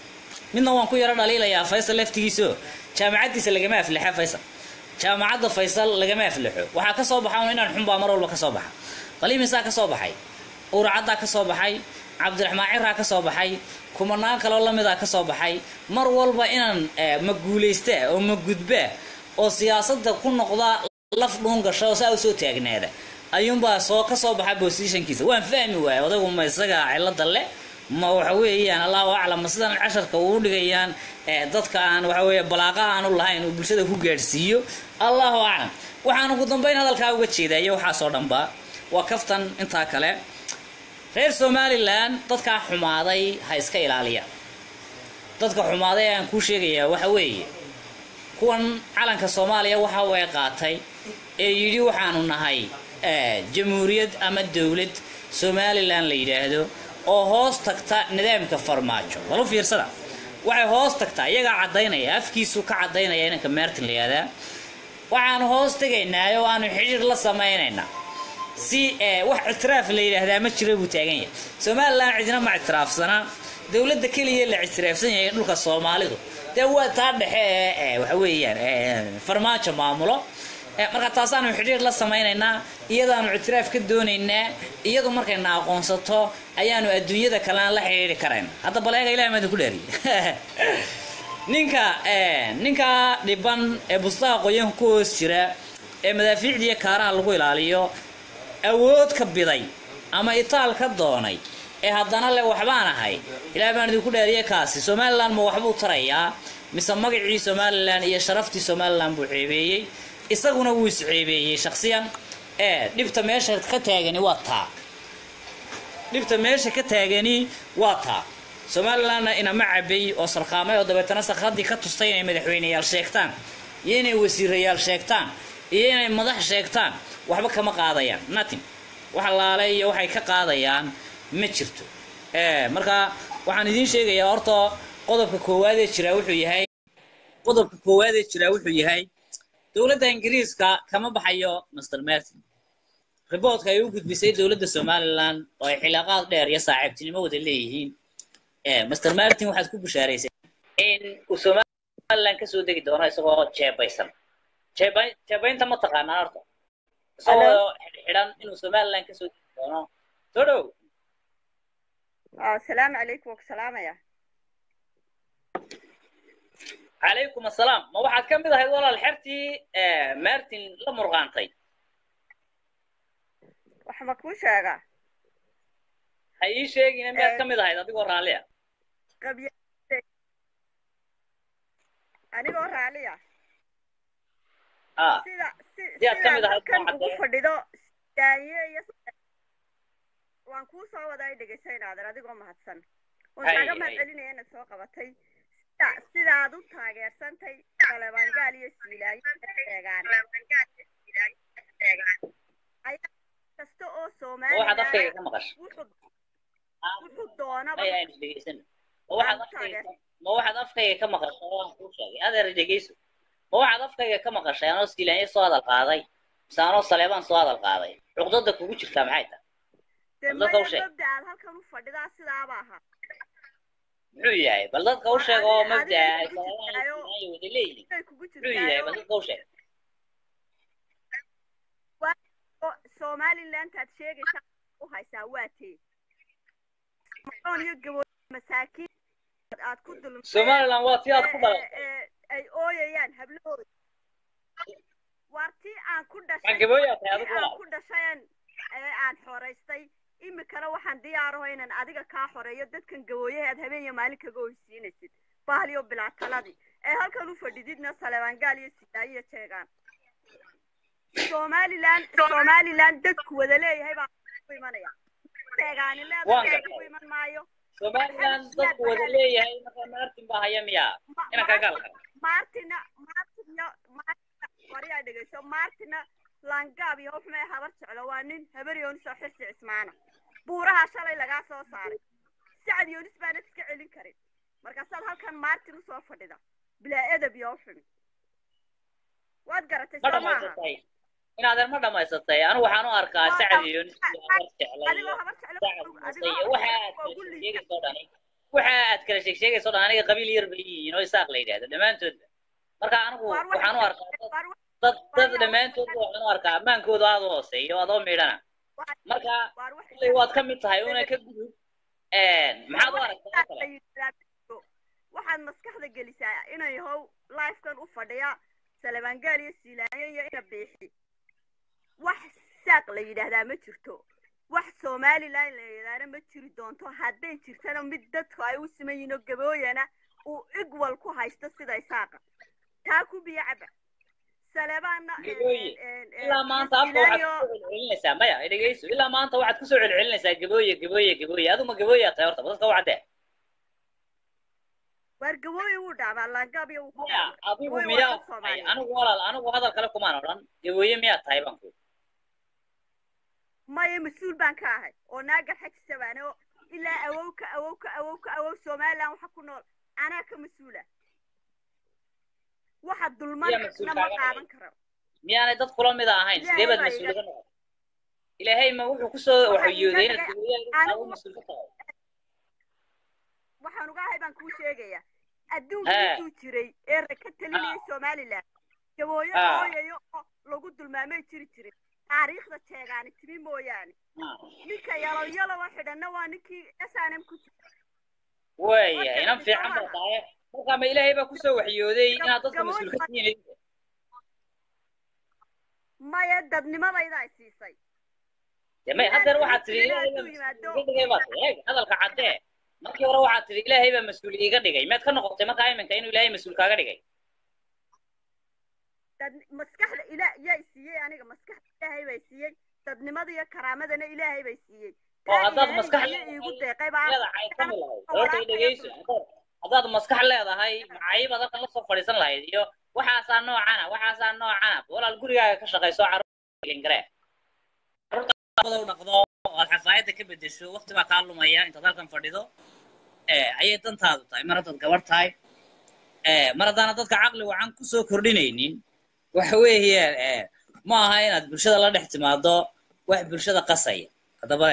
midna waan ku yaro dhaliilayaa faysal laftigiisao jaamacaddiisa lagama aflixa faysal jaamacadda faysal lagama aflixo waxaa ka soo baxa un inaan xunbaa mar walba ka soo baxa qaliimisaa ka soo baxay uuracaddaa ka soo baxay cabdiraxmaan ciraa ka soo baxay kumanaan kaloo lamidaa ka soo baxay mar walba inaan ma guulaystaa oo ma gudbaa oo siyaasadda ku noqda laf dhuun gasha oo saa u soo taagnaada ayuunbaa soo ka soo baxa bosishankiisa waan fahmi waaya odaygu ma isaga cilada leh ma waxa weeyaan allahu aclam ma sidan casharka uu dhigayaan dadka aan waxa weeye balaaqa aanu lahayn uu bulshada ku gaadhsiiyo allahu aclam waxaan ugu dambeyn hadalkaa uga jeedaya waxaasoo dhanba waa kaftan intaa kale reer somalilan dadkaa xumaaday ha iska ilaaliyaan dadka xumaaday aan kuu sheegayaa waxa weeye kuwan calanka soomaaliya waxa way qaatay ee yidhi waxaanu nahay jamhuuriyad ama dowlad somalilan la yidhaahdo oo hoos tagta nidaamka farmaajo balu fiirsada waxay hoos tagtaa iyagaa caddaynaya afkiisu ka caddaynaya inanka meertin la yihahdaa waxaanu hoos tegaynaa oo aanu xidhiir la samaynaynaa si wax ictiraaf la yidhaahdaa ma jiro buu taagan yahay somalilan cidina ma ictiraafsana dowladda keliya la ictiraafsan yahay dhulka soomaalidu dee waa taa dhexe ee waxa weeyaan farmaajo maamulo marka taasaanu xidhiir la samaynaynaa iyadaanu ictiraaf ka doonaynaa iyadu markayna aqoonsato ayaanu adduunyada kalena la xidhiiri karayna hadda baleega ilahi maadin ku dhaariye ninka ninka dhiban ee bustaha qoyanka ku hoos jira ee madaafiicdiiyo kaaraha lagu ilaaliyo awood ka biday ama itaal ka doonay ee haddana le waxbaan ahay ilaah baan idinku dhaariye kaasi somalilan ma waxbuu tarayaa mise magacii somalilan iyo sharaftii somalilan buu ceebeeyey isaguna wuu isceebeeyey shaksiyan ee dhibta meesha ka taagani waa taa dhibta meesha ka taagani waa taa somalilandna inama cabay oo sarqaamay oo dabeetana sarqadii ka tustay inay madaxweyneyaal sheegtaan iyo inay wasiirayaal sheegtaan iyo inay madax sheegtaan waxba kama qaadayaan nothing wax laale iyo waxay ka qaadayaan ma jirto ee marka waxaan idiin sheegayaa horta qodobka koowaad ee jira wuxuu yahay qodobka koowaad ee jira wuxuu yahay dowladda ingiriiska kama baxayo master martin riboodka ay u gudbisay dowladda somaliland oo ay xilaaqaad dheer iyo saaxiibtinimo wada leeyihiin ee master martin waxaad ku bishaaraysay in uu somaliland kasoo degi doono isagoo jeebaysan jeebay jeebaynta ma taqaanaa horta isagoo xidhan inuu somaliland kasoo degi doono soo dhow asalaamu calaykum waa ku salaamaya calaykum assalaam ma waxaad ka mid ahayd walaal xertii martin la murqaantay wax ma kuu sheegaa ha ii sheegina miyaad ka mid ahayd adigoo raalliya qabya anigoo raaliya ah sida si Sidaad ka mid sidaad ahayd halkan waa ugu cadee. fadhido daanye iyo waan kuu soo wadaa dhegaysanaadan adigoo mahadsan waan Hay, kaaga hay. mahadcelinaya inaad soo qabatay sida sidaad u taageersantay talebangaal iyo siilaayo sheegaan ayaa kasta oo ma waxaad afkayga soomaaliya ka maqashay wuxuu Ah, wuxuu doonaba maya aynu dhegaysano ma waxaad Waan afkayga taageer. ma waxaad afkayga ka maqashay waan kuu sheegay adeer dhegayso ma waxaad afkayga ka maqashay anoo siilaanya soo hadal qaaday mise anoo saleebaan soo hadal qaaday cuqdada kugu jirtaa maxay tahay dee dadka u maya sheeg. mabda aad halkan u fadhidaa sidaaba ahaa muxuu yahay bal dadka u War sheeg oo adiga- mabdaa ay adiga kugu saleebaan iyo jirtaayo- siilaanya wada leeyihiin inay kugu muxuu yahay bal jirtaayo dadka u sheeg oo somaliland aad sheegaysaa u haysaa waa tee macoon iyo gaboo masaakiin aad ku dulmeen somaliland waa tii aad ku ee- dhalatay ee- ay ooyayaan hablahooda waar tii aan ku maxaa dhashay gabooyaa tahay tii adigu aan walaal ku dhashayn ee aan xoraystay imikana waxaan diyaaraho inaan adiga kaa xoreeyo dadkan gabooyaha aad habeen iyo maalin kaga oysiinaysid bahliyo bilaa taladii ee halkan u fadhididna saleebaangaal iyo sidaayo iyo jeegaan somaliland somaliland dadku wada leeyahay baa ku imanaya jeegaani Waan leedahay gartay. ku iman maayo somaliland dadku wada leeyahay marka martin baa haya miyaa Ma- inaan kaa gaalka martina martina martina wariyaa dhegeyso martina langaab iyo wuxuu habar jeclo waa nin habar yoonis oo xirsi cismaana buuraha shalay lagaa soo saaray sacad yoonis baanad iska celin karin markaasaad halkan martin usoo fadhida bilaa edab iyo xumi waad garatay ma soo maaha dhamaysatay inaadan ma dhamaysatay anigu waxaan u arkaa Waa sacad dham- iyo nis iyo habar jeclay adigoo iyo habar jeclo sacad adigoo muuse iyo habar waxa aad jeclo kala ugu liita sheegsheegayso dhani waxa aad kala sheegsheegayso dhan aniga qabiil yar bay yihiin oo isaaq la yidhahdo dhammaantoodba marka anigu waar waxaan u arkaa dad dad dad dhammaantoodba waxaan u arkaa ammaankooda aad u hooseeyo adoo miidhana marka waar wax kulley waad ka mid tahay una ka gudub maxaad u aragtaa oo kale waxaad maskaxda gelisaa inay how lifekan u fadhiya salabaangaal iyo siilaanyo iyo ina biixi wax saaq la yidhaahdaa ma jirto wax somaliland la yidhaahda ma jiri doonto hadday jirtana mid dadku ay u siman yihiin oo gabooyana uu igwal ku haysto sida isaaqa taa ku biyo caba salebaanna Gabooye, ilaa maanta afka waxaad kusoo celcelinaysaa maya dhegeyso ilaa maanta waxaad kusoo celcelinaysaa gabooye gabooye gabooye aduma gabooyaa tahay horta dadka wacdee waar gabooye wuu dhaabaa laangaab iyo wuu ku maya dhaabaa adigu Gabooye waa miyaa dad tahay Soomaaliyeed. anigu walaal anigu hadal kale kumaan odhan gabooye miyaa tahay baan ku maya mas-uul baan ka ahay oo naagar xajisa baan oo ilaa awow ka awow ka awow ka awow somaliland waxa ku nool anaa ka mas-uula waxa dulman Yaa mas-uul na ma kaaga qaadan karo miyaanay dad kula mid ahayn sidee baad Ilaahay baa mas-uul ka noqon ilaahay ma wuxuu kusoo Waxaa waxyooday iiga inaad dhigay- gabooye anigu adigu ma- mas-uul ka tahay waxaan uga ahay baan kuu sheegaya adduunka Haa. intuu jiray ee ra- ka talinayay somaliland gabooyo Haa. ooyayo oo lagu dulmaamay jiri jiray taariikhda jeegaani timi mooyaane Ah, ninka yalow yalowa xidhanna waa ninkii s n m ku jira waaya Horta, inan fiican baa Soomaha. tahay marka ma ilaahay baa kusoo waxyooday inaad dadka Gabooye mas-uul ka ma- tihiin maya dadnimadayda ay siisay dee may haddeer waxaad tidhi ilaahay baa Hadduu yimaado- mas-uul iga dhigay baad tidhi eeg hadalka caddee markii hore waxaad tidhi ilaahay baa mas-uul iiga dhigay miyaad ka noqotay markaa iminka inuu ilaahay mas-uul kaaga dhigay dad maskaxda ila yaa siiyey aniga maskaxda ilaahay baa siiyey sharaftada iyo karaamadana ilaahay bay siiyey oo taa haddaad ilaahay maskax iyo iigu leedahay deeqay baa iyada caytami lahayd horta i dhegeyso haddaad- haddaad maskax leedahay macayibaad halkan lasoo fadhiisan lahayd iyo waxaasaa noocana waxaasaa noocana walaal gurigaaga ka shaqayso carruurgare carruurta u dhaqdo oo aad xafaayadda ka bedesho waqti baa kaa lumaya intaad halkan fadhido ee ayay dantaadu tahay mar haddaad gabar tahay ee mar haddaana dadka caqli wacan kusoo kordhinaynin waxa weeye ee ma aha inaad bulshada la dhex timaado wax bulshada qasaya haddaba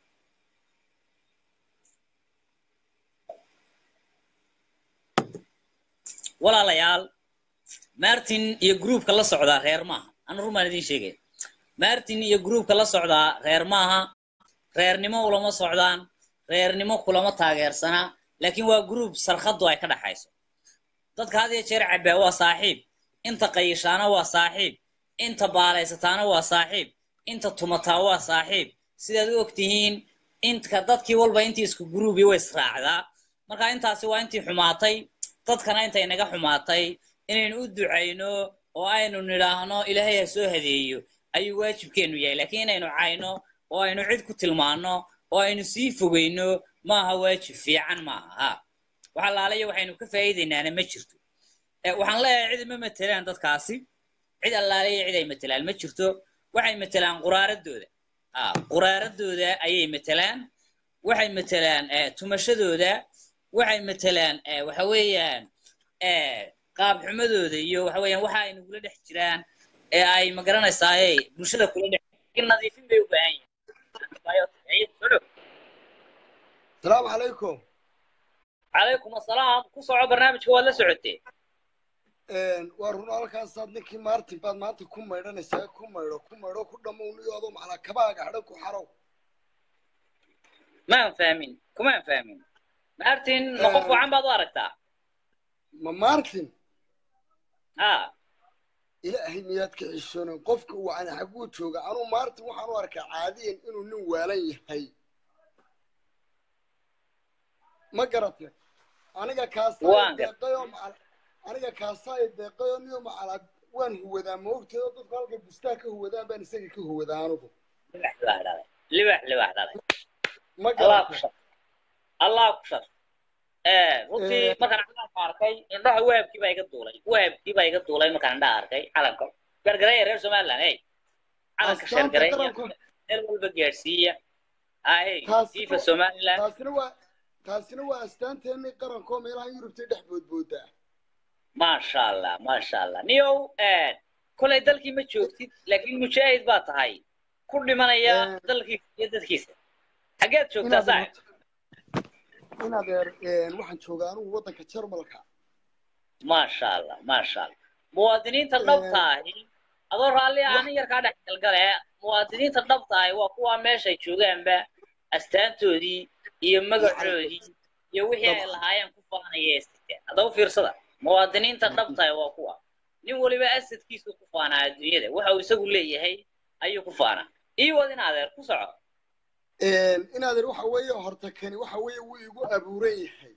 walaalayaal martin iyo groupka la socdaa reer maaha anu rumaan idiin sheegaya martin iyo groupka la socdaa reer maaha reernimo ulama socdaan reernimo kulama taageersana laakiin waa group sarkhadu ay ka dhaxayso dadka had iyo jeer cabbaa waa saaxiib inta qayishaana waa saaxiib inta baalaysataana waa saaxiib inta tumataa waa saaxiib sidaad u ogtihiin intka dadkii walba intii isku gruubi way israacdaa marka intaasi waa intii xumaatay dadkana intay naga xumaatay inaynu u ducayno oo aynu nidhaahno ilaahay ha soo hadeeyo ayuu waajibkeennu yahay laakiin inaynu cayno oo aynu cid ku tilmaanno oo aynu sii fogeyno maaha waajib fiican maaha ha wax allaalayo waxaynu ka faa'iidaynaana ma jirto Eh, waxaan leeyahay cid ma matelaan dadkaasi cid allaalayo cid ay matelaan ma jirto waxay matelaan quraaradooda ah quraaradooda ayay matelaan waxay matelaan eh, tumashadooda waxay matelaan eh, waxa weeyaan eh, qaab xumadooda iyo waxa weeyaan waxa ay nagula dhex jiraan ee ay magaranaysaay bulshada kula dhex in nadiifin bay u baahan yihiin السلام عليكم calaykum assalaam ku soco barnaamijka waad la socotee waa run halkaan saad ninkii maartin baad maanta ku maydhanaysaa ku maydho ku maydho ku dhamowniyo adoo macnaa kabaaga hadhan ku xarow maan fahmin kumaan fahmin martin ma qof wacan baad u aragtaa ma maartin ha ilaahay miyaad ka xishoonin qofka wacan xaguu jooga anuu maartin waxaan u arkaa caadiyan inuu nin waalan yahay ma garatay aniga kaasaa Waan gar- deeqayoo macal aniga kaasaa deeqayoo niyo macalaa waan huwadaa ma ogteedo dadku halkay bustaa ka huwadaan baan isaga ka huwadaa anigu libax libax dhalay libax libax dhalay ma allah ku garatay shar allah ku shar Eh, runtii Eh. markaan calanka arkay indhaha wahabkii baa iga duulay wahabkii baa iga duulay markaan indhaha arkay calanka gargareeya reer somaliland hey calanka Astaanta shargareeya qaranku meel walba gaadhsiiya ay Taasi- fifa somaliland taasina waa taasina waa astaanteennii qarankoo meelaha yurubtay dhex boodboodaa maasha allah maasha allah niyow eh, kolay dalkii ma joogtid laakiin mujaahid baa tahay ku dhimanaya Eh. dalkiisa iyo dadkiisa xageed joogtaa inaad saaxib inaad eer waxaan joogaa anigu waddanka jarmalka maasha allah maasha allah muwaadiniinta dhabta ahi adoo raalli aanin yar kaa dhex galgale muwaadiniinta dhabta ahi waa kuwa meeshay joogaanba astaantoodii iyo magacoodii iyo wixii ay lahaayeen ku faanaya ee siteen haddaba fiirsada muwaadiniinta dhabta ahi waa kuwa nin waliba asadkiisu ku faanaa adduunyada waxa uu isagu leeyahay ayuu ku faanaa ii wad in adeer ku soco inaad eer waxa weeye horta kani waxa weeye wuu igu abuuran yahay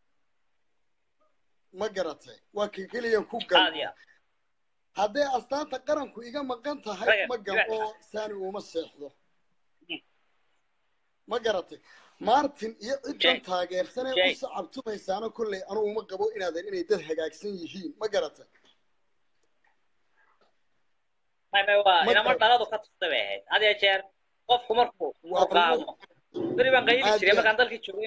ma garatay waa kan keliyan ku aad gal iyo aad hadday astaanta qaranku iga maqan tahay Raga, ma raga. gabo saani uma seexdo Mm. ma garatay martin iyo ciddan Jay. taageersanee Jay. u sacabtumaysaana kolley anugu uma qabo inaadan inay dad hagaagsan yihiin ma garatay may may waa Ma inama garan. dhaladu ka tustay bay ahayd had iyo jeer qofku markuu Waa murqaamo beri baan qayli Aad jiray iyo- markaan dalkii joogay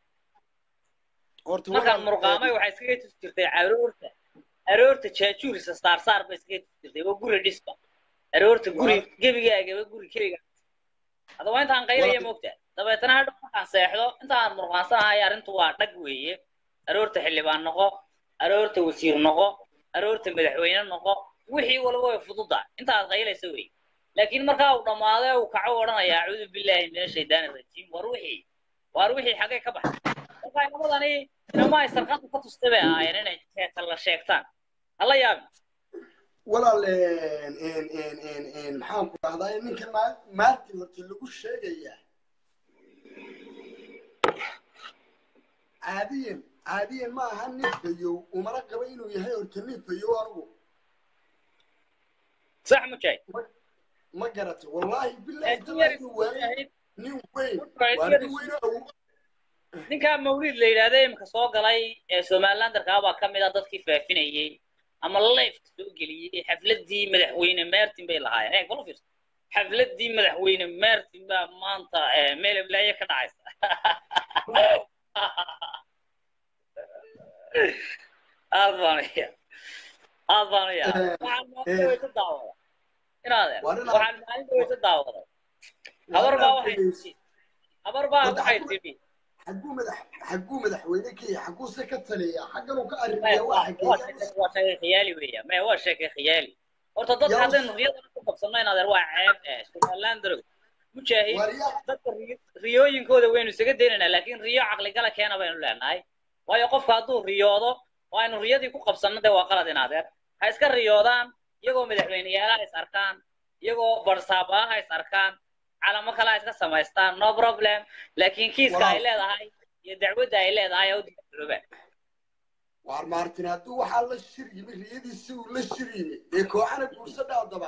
horta markaan walaal, murqaamay waxay iskaga tusi jirtay aroorta aroorta jaajuurisa saarsaar bay iskaga tusi jirtay waa guri dhisba aroorta guri Walaal. gebigaagaba guri keliga haddaba intaan qaylaya Walaal. moogta dabeetana hadhow markaan seexdo intaan murqaansanahay arrintu waa dhag weeye aroorta xildhibaan noqo aroorta wasiir noqo aroorta madaxweyne noqo wixii walba way fududa intaad qaylaysa wey laakiin markaa uu dhammaado uu kaco odhanaya acuudu billaahi min ashaydaani rajiim war wixii war wixii xaggay ka baxay marka inamadani inama ay sarqanta ka tustay bay ahaayeen inay sheeka la sheegtaan hala yaabin walaal een, een, een, een, een, maxaan ku dhahdaa ninka ma- martin horta lagu sheegayaa caadiyan caadiyan ma aha nin fayow umana qaba inuu yahay horta nin fayow anigu sax mujaahid ma garatay wallaahi bilahi Laakiin yar inuu waayo yahay, nin weyn Marka waa yar- nin weyn oo awood ninkaa mawlid la yidhaahda imika soo galay ee somalilandarkaa baa ka mid ah dadkii faafinayey ama lifeka soo geliyey xafladii madaxweyne martin bay lahaayeen ee kula fiirso xafladii madaxweyne martin baa maanta eh, meel eblaaye ka dhacaysa aad baan iya aad baan iya Eh, waxaan eh. maalin weysa daawada inaadeen Waa nin- waxaan maalin weysa daawada habar baa waxay tidhi habar baa Wadda waxay xaggu- tidhi xaguu madax xaguu madaxweyne ka yahay xaguuse ka taliya xaggan uu ka maya arrimiya waa waa waa xageeya sheeke waa sheeke khiyaali weeya maya waa sheeke khiyaali horta dadka Yaa- haddaynu riyadana ku qabsanno in adeer waa ceeb eh somaliland darow mujaahid warya dadka riyo- riyooyinkooda waynu isaga daynaynaa laakiin riyo caqligala keena baynu leenahay waayo qofka hadduu riyoodo oo aynu riyadii ku qabsanno dee waa qalad in adeer ha iska riyoodaan iyagoo madaxweyneyaalaha is arkaan iyagoo barsaabaha ha is arkaan calamo kale ha iska samaystaan no problem laakiin kiiska ay Walaal. leedahay iyo dacwadda ay leedahay ha u diyaargarooba waar maartin hadduu waxaa la shir yimi riyadiisi uu la shir yimi dee kooxana guursadha haddaba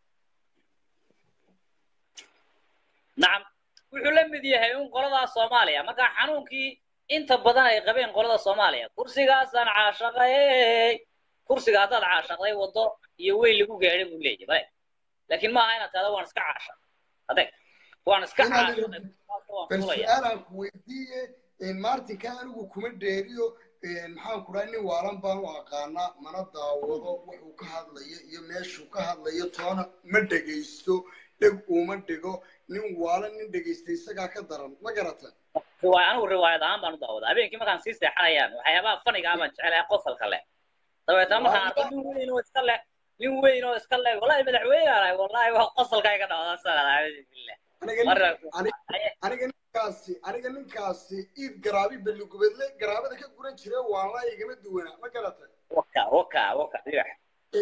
nacam wuxuu la mid yahay un qoladaa soomaaliya marka xanuunkii inta badan ay qabeen qolada soomaaliya kursigaasaan caashaqay kursiga haddaad caashaqday waddo iyo weyn lagu gaadhay buu leeyahay bale laakiin maaha inaad tahdo waan iska caashaq adeeg waan iska Inaad caashaqay bal waan fulaya su-aalaan ku weydiiye maartinka anigu kuma dheeriyo maxaan ku dhahay nin waalan baan u aqaanaa mana daawado wuxuu ka hadlayo iyo meeshuu ka hadlayo toona ma dhegaysto dheg uma dhigo nin waalan nin dhegaysta isagaa ka daran ma garata riwaay anigu riwaayad ahaan baan u daawadaa habeenkii markaan sii seexanayaan waxyaabaha faniga ah baan jecelahay qosalka leh dabeetna markaan arko nin weyn oo iska leh nin weyn oo iska leh wallahi madaxweyne aan ahay wallahi waa qosalka iga dhawada salaam billah aniga Marra- nin- ani- aniga ninkaasi aniga ninkaasi iid garaabi balligubadle garaabada ka guran jire waanla igama duwana ma garata waka waka waka dhibax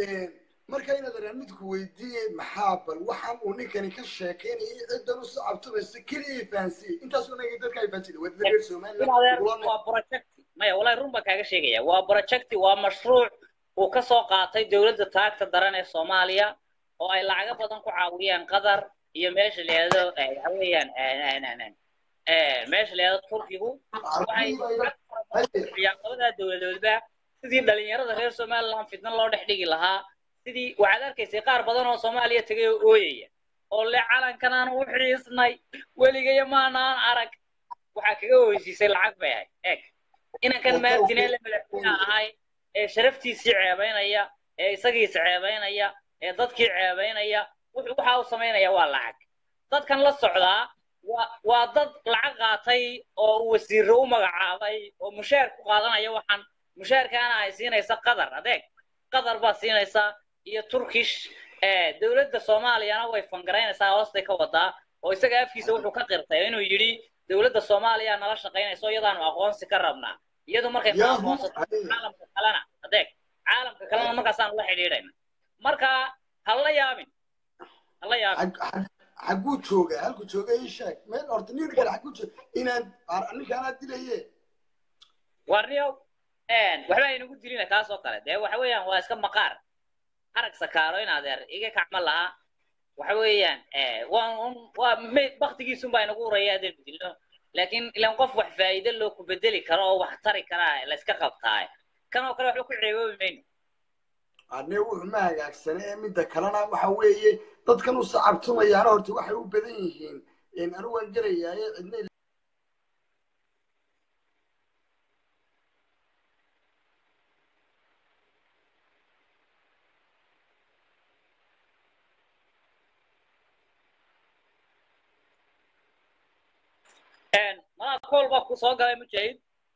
marka inaad araan midku weydiiyey maxaa bal waxaan uu ninkani ka sheekaynayay ciddan u sacabtumaysa keliya fahansiyey intaas unaga dadka ay fahansiyen waa dadka reer somaliland in adeer ugula nool waa project maya wallahi run baan kaaga sheegaya waa project waa mashruuc uu ka soo qaatay dowladda taagta daran ee soomaaliya oo ay lacago badan ku caawiyeen qatar iyo meesha la yidhahdo eh, waxa weeyaan eh, eh, eh, eh, meesha la yidhahdo turkigu waxay bixiyaan labadaa dowladoodba sidii dhalinyarada reer somaliland fitna loo dhex dhigi lahaa sidii waxaad arkaysay qaar badan oo soomaaliya tegay oo ooyaya oo le calankan aan u xiisnay weligaya maanaan arag waxaa kaga weysiisay lacag bay ahayd eeg inankan maartinee la madaxweyne ahay ee sharaftiisii ceebaynaya ee isagiisa ceebaynaya ee dadkii ceebaynaya wuxuu waxa uu samaynaya waa lacag dadkan la socdaa waa waa dad lacag qaatay oo uu wasiiro u magacaabay oo mushaar ku qaadanaya waxaan mushaarkaana ay siinaysa qatar adeeg qatar baa siinaysa iyo turkish ee dowladda soomaaliyana way fangaraynaysaa hoostay ka wadaa oo isaga afkiisa wuxuu ka qirtay inuu yidhi dowladda soomaaliya nala shaqaynayso iyadaanu aqoonsi ka rabnaa iyadu markay nala Yahoo! aqoonsato caalamka kalena adeeg caalamka kalena markaasaanu la xidhiidhayna marka ha la yaabin ha la yaabin Xag- xag- xaguu jooga halku jooga ii sheeg meel horta nin kale xaguu jooga inaan ar- ninkaanaa dilaye warniyow waxba aynagu dilina kaas oo kale dee waxa weeyaan waa iska maqaar arag sakaaro in adeer iga kacma lahaa waxa weeyaan waa un- waa me- baktigiisun baa inagu uraya haddaynu dilno laakiin ilan qof wax faa'iido loo ku bedeli karo oo wax tari karaa la iska qabtaa kan oo kale waxba ku ceeboobi mayno ane wuxuu ma hagaagsane ee midda kalena waxa weeye dadkan u sacabtumayaana horta waxay u badan yihiin anigu waan gelayaaye cidna malaa kool baa ku soo galay mujahid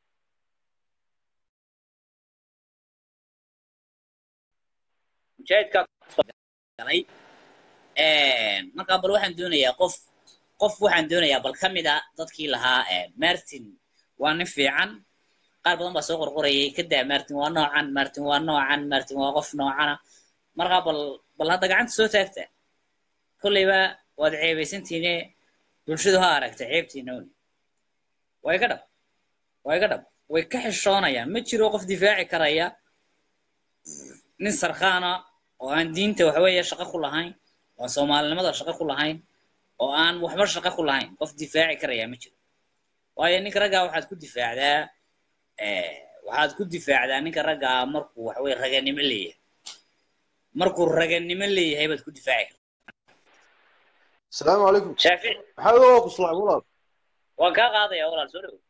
mujaahidkaa kusoo galay markaa bal waxaan doonayaa qof qof waxaan doonayaa bal ka mid a dadkii lahaa martin waa nin fiican qaar badan baa soo qorqorayay kadaa martin waa noocan martin waa noocan martin waa qof noocana markaa bal bal hadda gacanta soo taagta kolleyba waad ceebaysantiine bulshadu ha aragta ceebtiina un way ka dhab way ka dhab way ka xishoonayaan ma jiro qof difaaci karaya nin sarkhaana oo aan diinta waxaweeye shaqo ku lahayn oo soomaalinimada shaqo ku lahayn oo aan waxba shaqo ku lahayn qof difaaci karaya ma jiro waayo ninka raggaa waxaad ku difaacdaa waxaad ku difaacdaa ninka raggaa markuu waxaweye raganimo leeyahay markuu raganimo leeyahay baad ku difaaci asalaamu calaykum kartaa shaafici maxaa waa ku salaam walaal waan kaa qaadaya walaal soo dhow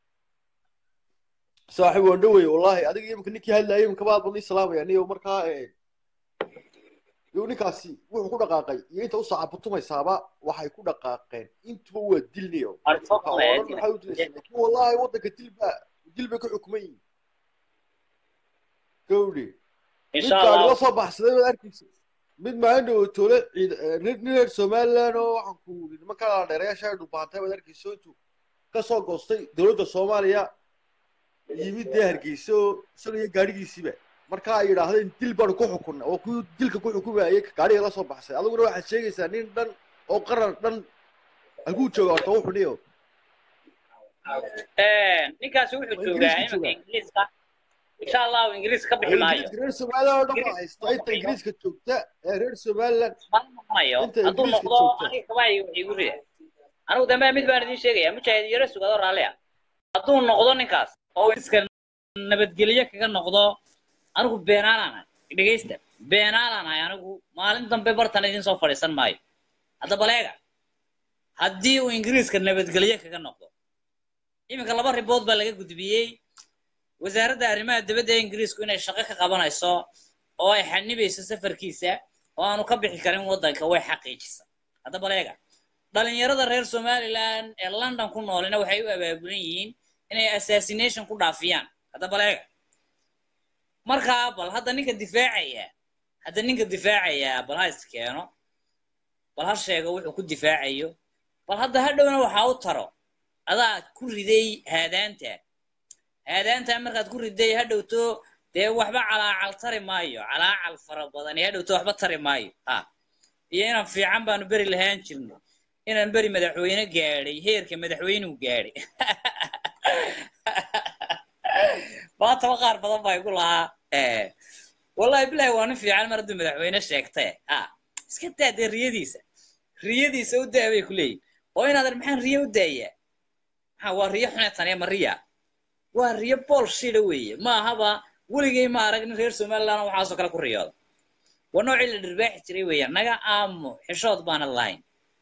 saaxiib waan dhowey wallahi adiga imika ninkii hadlaayay imika baad badnii salaamaya niyo markaa iyo ninkaasi wuxuu ku dhaqaaqay iyo inta u saacabutumaysaaba waxay ku dhaqaaqeen intuba waa dilniyo waxay u dilaysaa laakiin wallahi waddanka dilba dil bay ka xukuman yihiin gawdhi mid insha gaari allah la soo baxsaday baad arkaysa mid maalin dhow toole ciid nin nin reer somaliland oo waxaan ku yidhi nimanka la dheereyaasha ay dhubaantay baad arkaysa intuu ka soo goostay dowladda soomaaliya yimid dee hargeysa oo isaga iyo gaadhigiisiiba marka ay yidhaahdeen dil baanu ku xukunna oo kuwii dilka ku xukumayay gaadhiga la soo baxsay adiguna waxaad sheegaysaa nin dhan oo qaran dhan halkuu jooga horta wuxuu niyo ninkaasi wuxuu Waa joogaa Ingiriiska imanka joogaa. ingiriiska insha allahu ingiriis ka bixi maayo ingiriiska reer somaliland oo dhan baa Ingiriis haysta inta ingiriiska joogta ee reer somaliland ma noqonayo Inta hadduu Ingiriiska noqdo joogta. aniga kabaayo wax igu rida anigu dambe mid baan idin sheegaya mujaahid yaro sugado raalli ah hadduu noqdo ninkaas oo iska nabadgelyo kaga noqdo anigu beenaalaan ahay dhegeysta beenaalaan ahay anigu maalin dambe bartan idin soo fadhiisan maayo hadda baleega haddii uu ingiriiska nabadgelyo kaga noqdo iminka laba ribood baa laga gudbiyey wasaaradda arrimaha dibadda ee ingiriisku inay shaqo ka qabanayso oo ay xanibayso safarkiisa oo aanu ka bixi karin waddanka way xaqiijisa hadda baleega dhalinyarada reer somaliland ee london ku noolina waxay u abaabulan yihiin inay assassination ku dhaafiyaan hadda baleega markaa bal hadda ninka difaacaya hadda ninka difaacaya bal ha is keeno bal ha sheego wuxuu ku difaacayo bal hadda hadhowna waxaa u taro adaa ku riday haadaanta haadaanta markaad ku riday hadhowto dee waxba calaacal tari maayo calaacal fara badan iyo hadhowto waxba tari maayo ha iyo inaan fiican baanu beri lahaan jirno inaan beri madaxweyne gaadhay heerka madaxweynuu gaadhay maantaba qaar badan baa igu lahaa wallahi bilahi waa nin fiican mar hadduu madaxweyne sheegtee ha iska daa dee riyadiisa riyadiisa u daa bay ku leeyihin oo inaadan maxaan riyo u daayaa maxaa waa riyo xune taniya ma riya waa riyo bool shida weeye ma ahaba weligay ma arag nin reer somaliland oo waxaasoo kale ku riyooda waa noocii la dhirbaaxi jiray weeyaan naga aamo xishood baana lahayn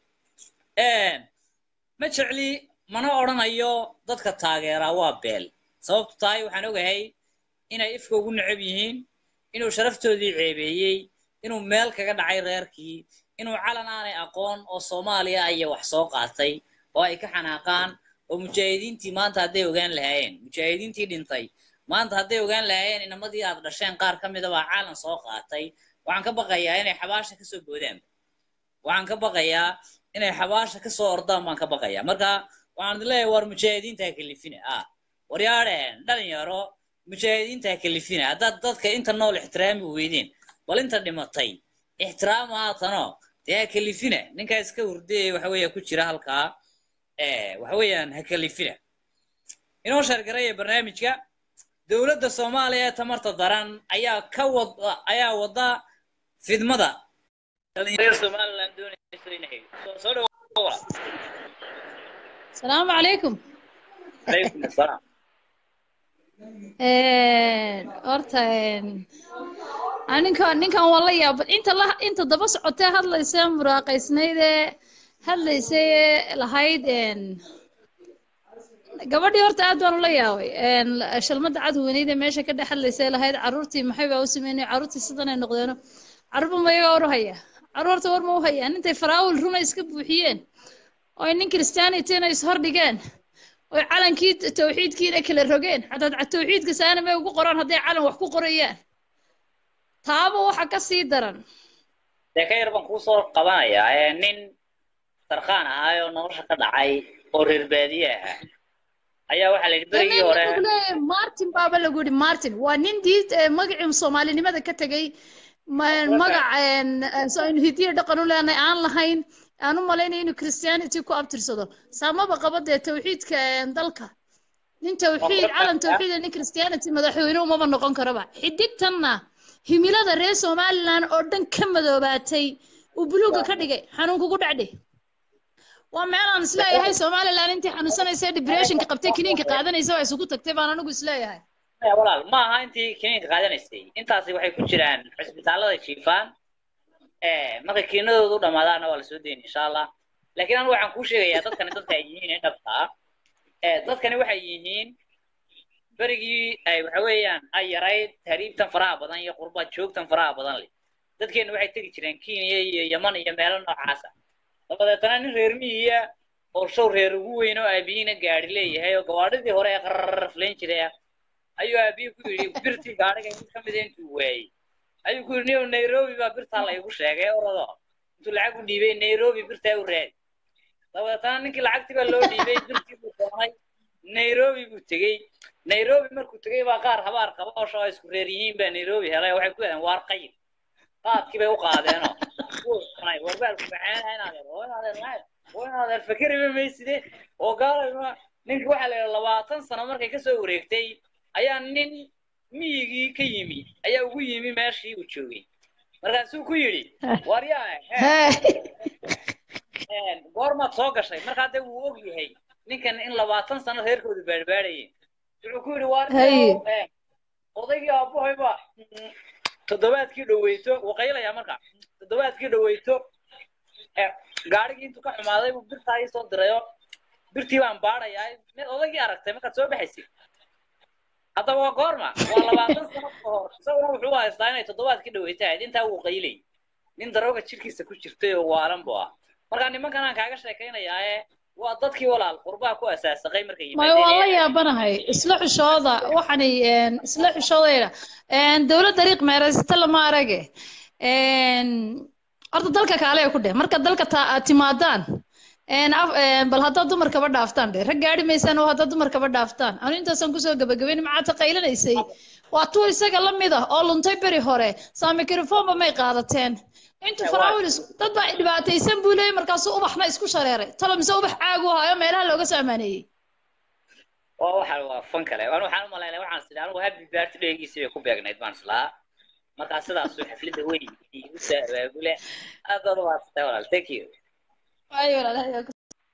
ma jecli mana odhanayo dadka taageeraa waa beel sababtu tahay waxaan ogahay inay ifka ugu necab yihiin inuu sharaftoodii ceebeeyey inuu meel kaga dhacay reerkii inuu calan aanay aqoon oo soomaaliya aya wax soo qaatay oo ay ka xanaaqaan oo mujaahidiintii maanta hadday ogaan lahaayeen mujaahidiintii dhintay maanta hadday ogaan lahaayeen inamadii aad dhasheen qaar ka mida baa calan soo qaatay waxaan ka baqayaa inay xabaasha kasoo boodaan waxaan ka baqayaa inay xabaasha kasoo ordaan baan ka baqayaa marka waxaan idin leeyahay war mujaahidiinta ha kalifina ah waryaadheen dhalinyaro mujaahidiinta ha kalifina haddaad dadka inta nool ixtiraami weydeen bal inta dhimatay ixtiraama haatanoo dee ha kalifina ninkaa iska hurdee waxa weeya ku jira halkaa waxa weeyaan ha kalifina inoo shargaraya barnaamijka dowladda soomaaliya ee tamarta daran ayaa ka wada ayaa wada fidmada dhalinyarada somaliland doonayso inay soo soo dhawaada السلام عليكم calaykum asalaam horta ninkan ninkan waa la yaaba inta la inta daba socotee hadlaysa muraaqaysnaydee hadlaysay lahayd gabadhii horta aad baan ula yaabay shalmada cadweyneyda meesha ka dhex hadlaysay lahayd caruurtii maxay baa u sameynay caruurtii sidanay noqdeeno caruurba ma iyaga war u haya caruurta war ma u hayaan intay faraawil runa iska buuxiyeen oo nin christianityna ishordhigeen oy calankii tawxiidkiina kala rogeen xataa tawxiidka saana may ugu qoraan hadday calan wax ku qorayaan taaba waxa ka sii daran dee ka yar baan kuu soo qabanayaa ee nin sarkaan ahaa oo nolosha ka dhacay oo reer baadiye ahaa ayaa waxaa la yidhi berigii hore leeyahay martin baaba lagu yidhi martin waa nin diid magacii soomaalinimada ka tegay magac hidiya dhaqan u leenahay aan lahayn aan u malaynaya inuu christianity ku abtirsado saamaba qaba dee tawxiidka dalka nin tawxiid calan tawxiid nin christianity madaxweyne umaba noqon karaba xidigtanna himilada reer somaliland oo dhan ka madoobaatay uu buluuga ka dhigay xanuun kugu dhacdhe waa meel aan isleeyahay somaliland intii xanuunsanaysa depressionka qabtay kiniinka qaadanaysa waa isugu tagtay baan anigu isleeyahay maya walaal ma aha intii kiniinka qaadanaysay intaasi waxay ku jiraan cisbitaalada jiifaan markay kiinadoodu dhamaadaana waa lasoo deyni insha allah laakiin anigu waxaan kuu sheegayaa dadkani dadka ay yihiin ee dhabta ah dadkani waxay yihiin berigii ay waxa weeyaan ay yarayd tahriibtan faraha badan iyo qurba joogtan faraha badan leh dadkeena waxay tegi jireen kenya iyo yaman iyo meelo noocaasa dabadeetana nin reer miyiya oo show reer ugu weyn oo aabiyiina gaari leeyahay oo gawaadhidii hore ee qararaflayn jiray ah ayuu aabiyi ku yidhi birtii gaadhiga mid ka mida intuu waayey ayuu ku yidhi niyow nairobi baa birtaa laygu sheegay orado intuu lacag u dhiibay nairobi birtaa u raadi dabadeetana ninkii lacagtii baa loo dhiibay birtii buu doonay nairobi buu tegey nairobi markuu tegey baa qaar habaar qaba oo shoo isku reer yihiin baa nairobi helay waxay ku yidhahdeen waar qayb qaadkii bay u qaadeenoo warbaalku macaanaha inaadeer oo inaadeer maxay oo inaadeer fakeriba mayside oo gaalayma ninka waxaa la yidhaha labaatan sano markay kasoo wareegtay ayaa nin miyigii ka yimi ayaa ugu yimi meeshii uu joogay markaasuu ku yidhi waryaa goormaad soo gashay markaa dee wuu og yahay ninkan in labaatan sano reerkoodu baadhbaadhayeen wuxuu ku yidhi waar odaygii aabuhayba toddobaadkii dhaweyto wuu qaylayaa marka toddobaadkii dhaweyto gaadhigii intuu ka xumaaday buu birtaa ii soo dirayo birtii baan baadhayaa mid odaygii aragtay markaad soo baxaysay haddaba waa goorma waa labaatan sano ka hor isaguna wuxuu haystaa inay toddobaadkii dhaweyto ahayd intaa wuu qaylay nin darooga jirkiisa ku jirtay oo waalan buu ah marka nimankan aan kaaga sheekaynayaa ee waa dadkii walaal qurbaha ku asaasaqay markay maya waan la yaabanahay isla xushooda waxani isla xushoodayda dowlad dariiq meeraysata lama arage horta dalka kaale ku dheh marka dalka timaadaan bal haddaad dumarkaba dhaaftaan dhe rag gaari maysaan oo haddaad dumarkaba dhaaftaan anu intaasaan kusoo gabagabayn maxaad taqaylanaysay waa tuu isaga la mid ah oo luntay beri hore saa microfonba may qaadateen intu faraawil dad baa dhibaataysan buu leeyay markaasuu ubaxna isku shareeray talo mise ubax caagu hayo meelaha looga soo amaaneeyey waa waxa waa fan kale anu waxaan u malaynaya waxaan sidhi anigu happy birthday-giisii bay ku beegnayd baan islaa markaa sidaasuu xafladda weyn igu soo abaabule aad baad u maadsantahay walaal thank you waayo walaalahay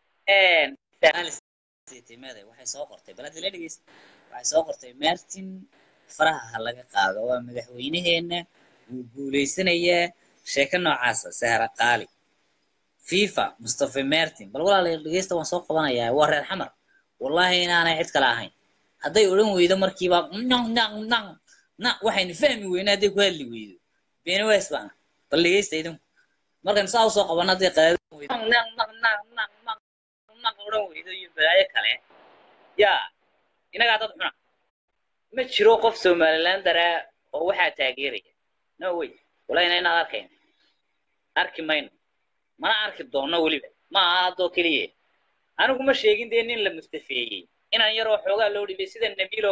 waxay soo qortay balada la dhegeysta waxay soo qortay martin faraha ha laga qaado waa madaxweynaheena wuu guuleysanayaa sheeko noocaasa sahra qaali fifa mustafa martin bal walaalayaal dhegeysta waan soo qabanayaa waa reer xamar wallahi inaanay cid kale ahayn hadday odhan weydo markiiba nang nang nang na waxaynu fahmi weyna hadday ku hadli weydo beeniways baana bal dhegeysta idinku markaynu saa usoo qabano hadday qadaadin weydo nang nang nang nang nang nang odhan weydo iyo balaayo kale yaa inagaa dad xuna ma jiro qof somaliland daraa oo waxaa taageeraya no way wallahi inaad arkayn arki mayno mana arki doonno weliba ma aha haddoo keliya anigu ma sheegin dee nin la mustafeeyey inaan yaroo xoogaa loo dhibay sida nabiilo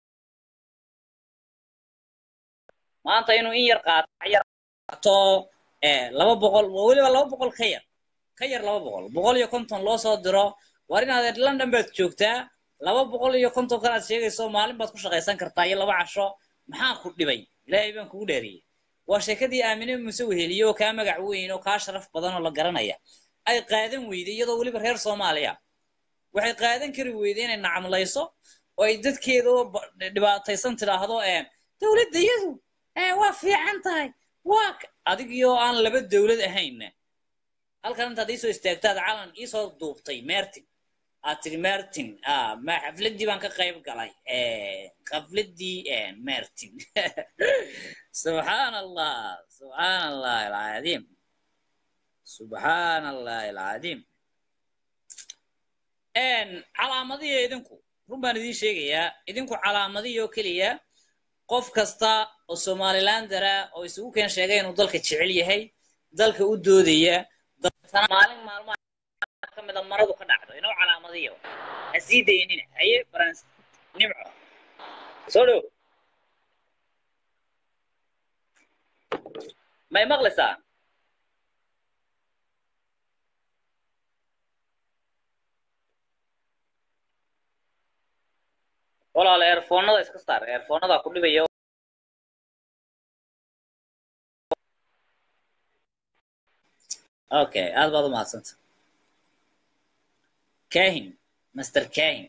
maanta inuu in yar qaato yar qaato laba boqol weliba laba boqol ka yar ka yar laba boqol boqol iyo konton loo soo diro war inaad london baad joogtaa laba boqol iyo konton kanaad sheegayso maalin baad ku shaqaysan kartaa iyo laba casho maxaa ku dhibay ilaahay baan kugu dheeriyey waa sheekadii aamine muse weheliye oo kaa magac weyn oo kaa sharaf badan oo la garanaya ay qaadan weyday iyadoo weliba reer soomaaliya waxay qaadan kari weyday inay nacamlayso oo ay dadkeedoo dhibaataysan tidhaahdo dowladda iyadu waa fiican tahay waa adigiyoo aan laba dowlad ahaynna halkan intaad iisoo istaagtaad calan iisoo duubtay martin aad tiri martin ma xafladdii baan ka qayb galay xafladdii martin subxaan allah subxaan allah alcadiim subxaan allah alcadiim calaamadiya idinku run baan idiin sheegayaa idinku calaamadiya oo keliya qof kasta oo somalilandara oo isugu keen sheegay inuu dalka jecel yahay dalka u doodaya maalin maalmaha ka mida maradu ka dhacdo inoo calaamadiyo ha sii daynina haye barans nimco soo dhow may maqlaysaa walaal eerfoonada iska saar eerfoonada ku dhibaya okay aad baad u mahadsanta kahin master kahin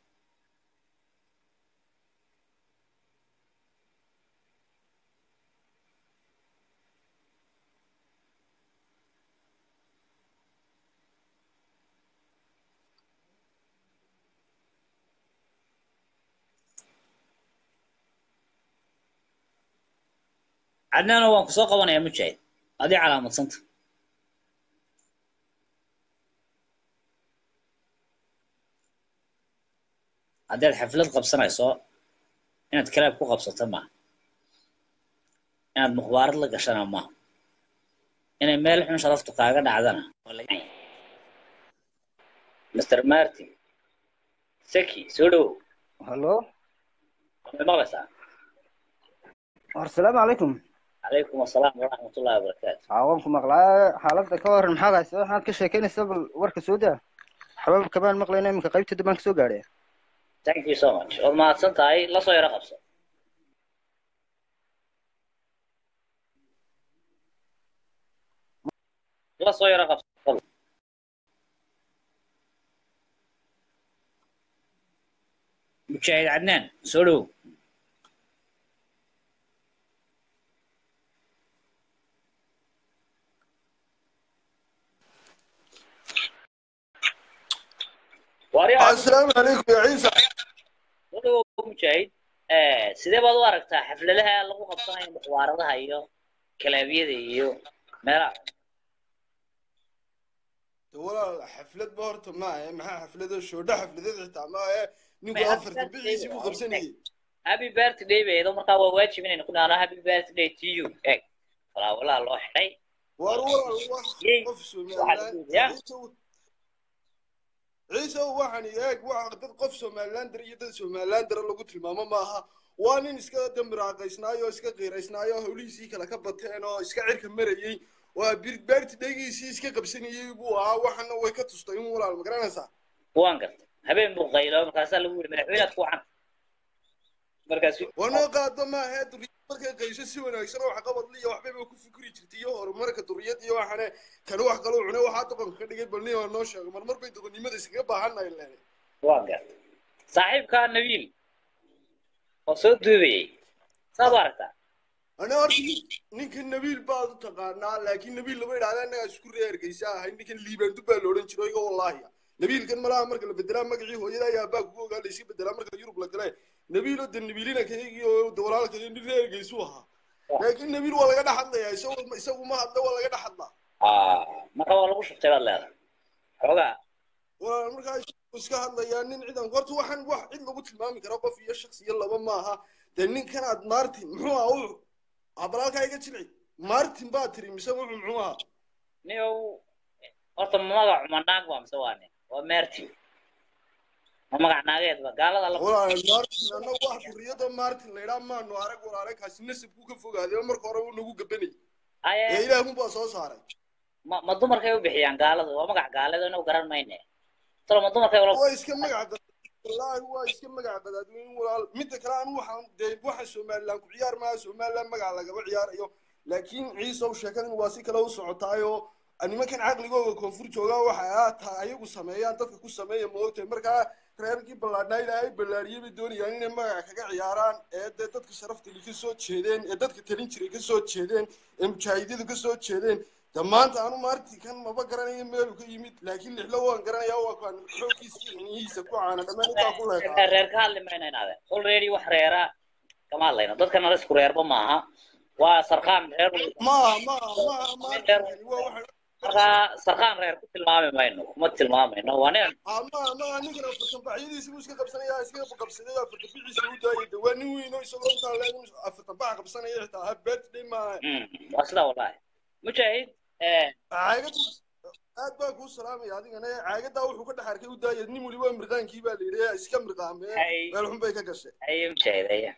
cadnaano waan ku soo qabanayaa mujaahid adii calaamadsanta haddaad xaflad qabsanayso inaad kalaab ku qabsato maaha inaad mukhbaarad la gashana maaha inay meel xun sharaftu kaaga dhacdana waa laga yahay. mr martin seki soo dhowow hallo ma maqlaysaa asalaamu calaykum calaykum asalaam waraxmatullahi wabarakaatu waan ku maqlaa xaaladda ka waran maxaad haysa waxaad ka sheekeynaysaa bal warka soo daa xabaab kamaan maqlayna iminka qaybta dambaan kasoo gaadhay thank you so much waad mahadsan tahay la soo yaro qabso la soo yaro qabso fadlan. mujaahid cadnaan soo dhowow waaryaha asalaamu calaykum ya ciisa soo dhowow mujaahid Eh, sidee baad u aragtaa xafladaha lagu qabsanayo mukhbaaradaha iyo kalaabyada iyo meelaha walaal xaflad ba horta ma ahe maxaa xaflado shoodho xafladad xitaa ma ahe ninku May afarta xaflad bixiisii buu day- qabsanayay happy birthday beedo markaa waa waajib inaynu ku dhaano happy birthday to you eg falaawalaha loo xidhay war walaal wax Yey, qof waxaa somaliland lagu yidhi, ciise waxaan eeg waa dad qof somalilander iyo dad somalilander lagu tilmaamo maaha waa nin iska dambiraaqaysnaayo oo iska qiiraysnaayo oo hawlihiisii kale ka bateen oo iska cirka marayey waa birbaarti dhegiisii iska qabsanayey buu ahaa waxana way ka tustay in walaal ma garanaysaa waan gartay habeen buu qaylo markaasaa lagu yidhi madaxweynaad ku wacan markaasu wanoo qaado maaha duriyad markay qaysho si wanaagsan oo waxqabad liya waxbayba ku fikri jirtay iyo horumarka duriyad iyo waxane kan wax kaloo cune waxaa doqonka ka dhigay balni waa noo sheego marmar bay doqonnimada iskaga baahannahay leen waan gartay saaxiibkaa nabiil oo soo duubayay saad u aragtaa ana horta nin- ninka nabiil baad u taqaanaa laakiin nabiil lama idhahda annagaa isku reergaysa ahay ninkan liibaandu baa la odhan jiray iga wallaahi nabiilkan malaha marka la bedelaa magacii hooyada ayaa baa kugu ogaa la iska bedelaa marka yurub la gale nabiilo de nabiilina kaygii oo de walaalkay nin reergaysu ahaa laakiin nabiil waa laga dhex hadlayaa isagu isagu ma hadla waa laga dhex hadlaa Ah, marka waa lagu shubtay baad leedahay xoogaa waa markaa isagu iska hadlayaa nin ciidan horta waxaan wax cid lagu tilmaami kara qof iyo shakhs iyo laba maaha dee ninkan aad martin muxuu ahaa wuxuu abalaalkaa iga jilci martin baa tiri mise wuxuu muxuu ahaa niyow horta magac ma naag waa mise waa nin waa meerti ma magac naageedba gaalada la walaal martin annagu wax duriyada martin la idhaa maanu arag walaale kaasi nasabku ka fogaaday marka hore uu nagu gabanayay ee aye ilaahunbaa soo saaray ma ma dumarkay u bixiyaan gaalada waa magac gaaleed inagu garan mayne talo ma dumarkay ula waa iska magac qadaad wallaahi waa iska magac qadaadweyn walaal midda kale anu waxaan dee waxa somaliland ku ciyaar maaha somaliland magac lagaba ciyaarayo laakiin ciisow sheekadan waa si kale u socotaayoo nimankan caqligooga koonfur joogaa waxa ah taa ayagu sameeyaan dadka ku sameeya moogtahay markaa reerkii ballaadhnaa ilaahay ballaariyey bay doonayaan inay magaca kaga ciyaaraan ee dee dadka sharaftali ka soo jeedeen ee dadka talin jiray ka soo jeedeen ee mujaahidyadu ka soo jeedeen de maanta anu maarti kan maba garanayo meelu ka yimid laakiin lixlo waan garanayaa waa kan xoogkiisa iyo xinihiisa ku caana dhammaan intaa ku leekaa reer ka hadli mayna inaade already wax reera kama hadlayno dadka nala isku reerba maaha waa sarqaan reer maaha maaha maaha maarti waa waxa markaa sarqaan reer ku tilmaami mayno kuma tilmaamayno waa nin ah maaha maaha ninkan afartan baxyadiisi buu iska qabsanayaa iska qabsaday afartan bixiisa u daayay de waa nin weyn oo isagoo intaa leeg afartan bax qabsanaya xitaa ha birthday maaha Mm, waa sidaa wallahi mujaahid eh, caagada aad baa kuu salaamaya adigana caagadaa wuxuu ka dhex arkay u daaya nin weliba mirqaankii baa la yidhi iska mirqaamee Hay. meel xun bay ka gashay aye mujaahid aye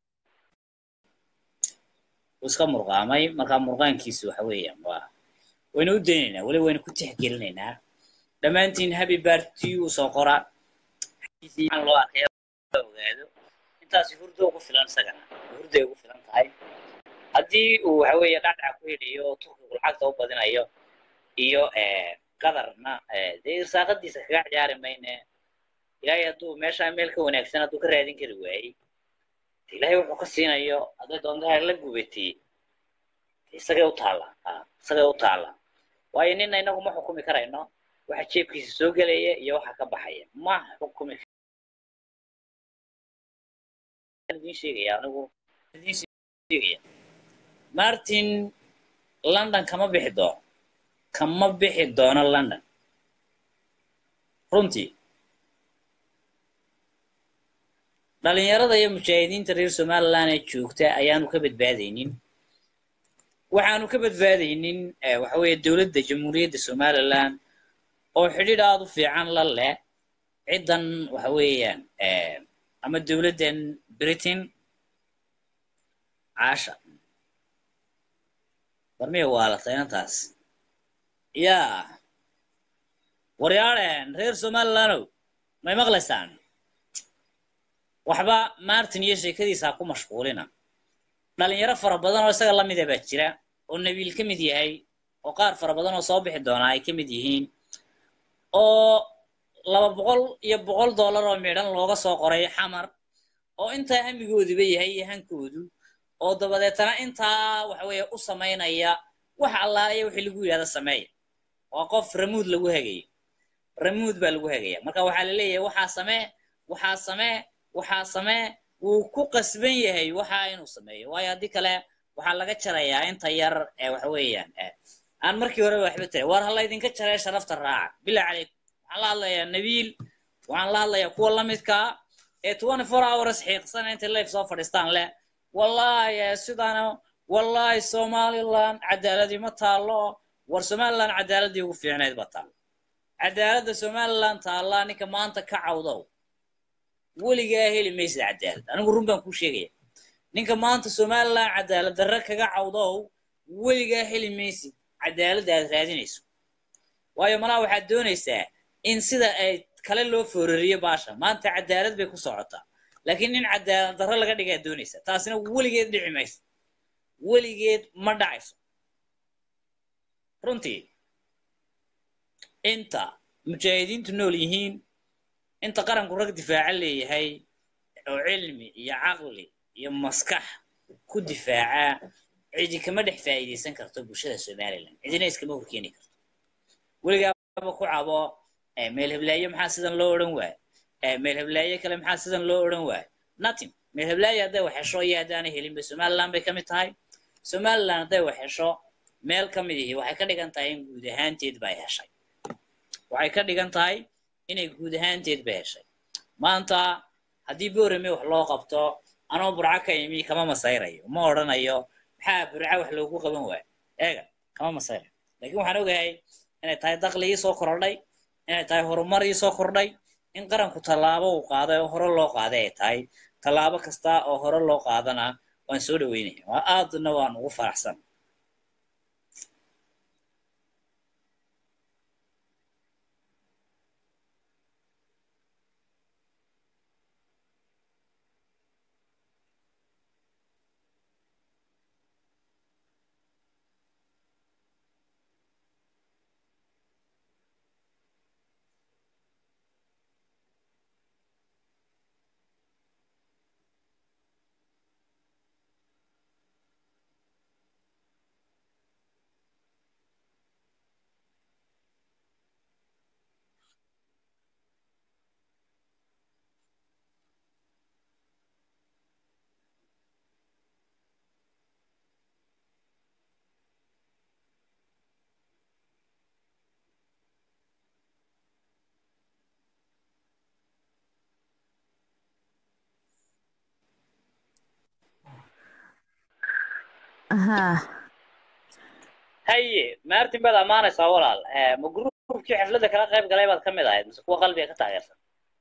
wuu iska murqaamay markaa murqaankiisu waxa weeyaan waa waynu u daynaynaa weli waynu ku tixgelinaynaa dhammaantiin happy birthday u soo qora xaqiisii aan loo arkay la ogaado intaasi hurdo ugu filan isagana hurday ugu filan tahay haddii uu waxa weeye dhacdhac ku helayo oo turkigu lacagta u badinayo iyo qadarna dee irsaaqadiisa kaga ciyaari mayne ilaahay hadduu meeshaa meel ka wanaagsan hadduu ka raadin kari waayey ilaahay wuxuu ka siinayo hadday doonto ha la gubatiyey isagay u taalla isagay u taalla waayo nina inagu ma xukumi karayno waxa jeebkiisa soo gelaya iyo waxa ka baxaya ma xukumi idin sheegaya anigu idin sheegaya martin london kama bixi doono kama bixi doono london runtii dhalinyarada iyo mujaahidiinta reer somaliland ee joogta ayaanu ka badbaadaynin waxaanu ka badbaadaynin waxa weeye dowladda jamhuuriyadda somaliland oo xidhiidh aada u fiican la leh ciddan waxa weeyaan ama dowladdan britain caasha barmiya waalatay inantaas yaa waryaadheen reer somalilandow may maqlaysaan waxba martin iyo sheekadiisa ha ku mashquulina dhalinyaro fara badan oo isaga la mida baa jira oo nabiil ka mid yahay oo qaar fara badan oo soo bixi doonaa ay ka mid yihiin oo laba boqol iyo boqol dollar oo midhan looga soo qoray xamar oo intaa hamigoodiba yahay iyo hankoodu oo dabadeetana intaa waxa weeye u samaynaya wax allaaliya wixii lagu yidhahda sameeya waa qof ramuud lagu hagayo ramuud baa lagu hagaya marka waxaa la leeyahay waxaa samee waxaa samee waxaa samee wuu ku qasban yahay waxa inuu sameeyo waayo haddii kale waxaa laga jarayaa inta yar ee waxa weeyaan aan markii hore waxba tira war hala idinka jaree sharafta raaca bilaa calaykum waxaan la hadlayaa nabiil waxaan la hadlayaa kuwa la midkaa ee twenty four hours xiiqsana intay life soo fadhiistaan leh wallahi sidaana wallahi somaliland cadaaladii ma taalo war somaliland cadaaladii ugu fiicnayd ba taalo cadaaladda somaliland taallaa ninka maanta ka cawdow weligaa heli maysid cadaalad anigu run baan kuu sheegaya ninka maanta somaliland cadaalad darre kaga cawdow weligaa heli maysid cadaaladda aad raadinayso waayo malaa waxaad doonaysaa in sida ay kale loo foorariyo baasha maanta cadaalad bay ku socotaa laakiin nin cadaalad darre laga dhigaa doonaysa taasina weligeed dhici mayso weligeed ma dhacayso runtii inta mujaahidiintu nool yihiin inta qaranku rag difaaca leeyahay oo cilmi iyo caqli iyo maskax ku difaaca cidi kama dhex faa'iidaysan karto bulshada somaliland cidina iskama horkeeni karto weligaaba ku cabo meel heblaayo maxaa sidan loo odhan waayo meel heblaayo kale maxaa sidan loo odhan waayo nothing meel heblaayo hadday wax hesho iyo haddaanay helinba somaliland bay ka mid tahay somaliland hadday wax hesho meel ka mid ihi waxay ka dhigan tahay in guud ahaanteed bay heshay waxay ka dhigan tahay inay guud ahaanteed ba heshay maanta haddii boorame wax loo qabto anoo burco ka imi kama masayrayo ma odhanayo maxaa burco wax loogu qaban waayo eega kama masayrayo laakiin waxaan ogahay inay tahay dakli ii soo kordhay inay tahay horumar ii soo kordhay in qaranku tallaabo uu qaaday oo hore loo qaaday ay tahay tallaabo kasta oo hore loo qaadana waan soo dhaweynaya waa aadna waan ugu faraxsan haye martin baad ammaanaysaa walaal ma gruubkii xafladda kala qayb galay baad ka mid ahayd mise kuwa qalbiga ka taageersan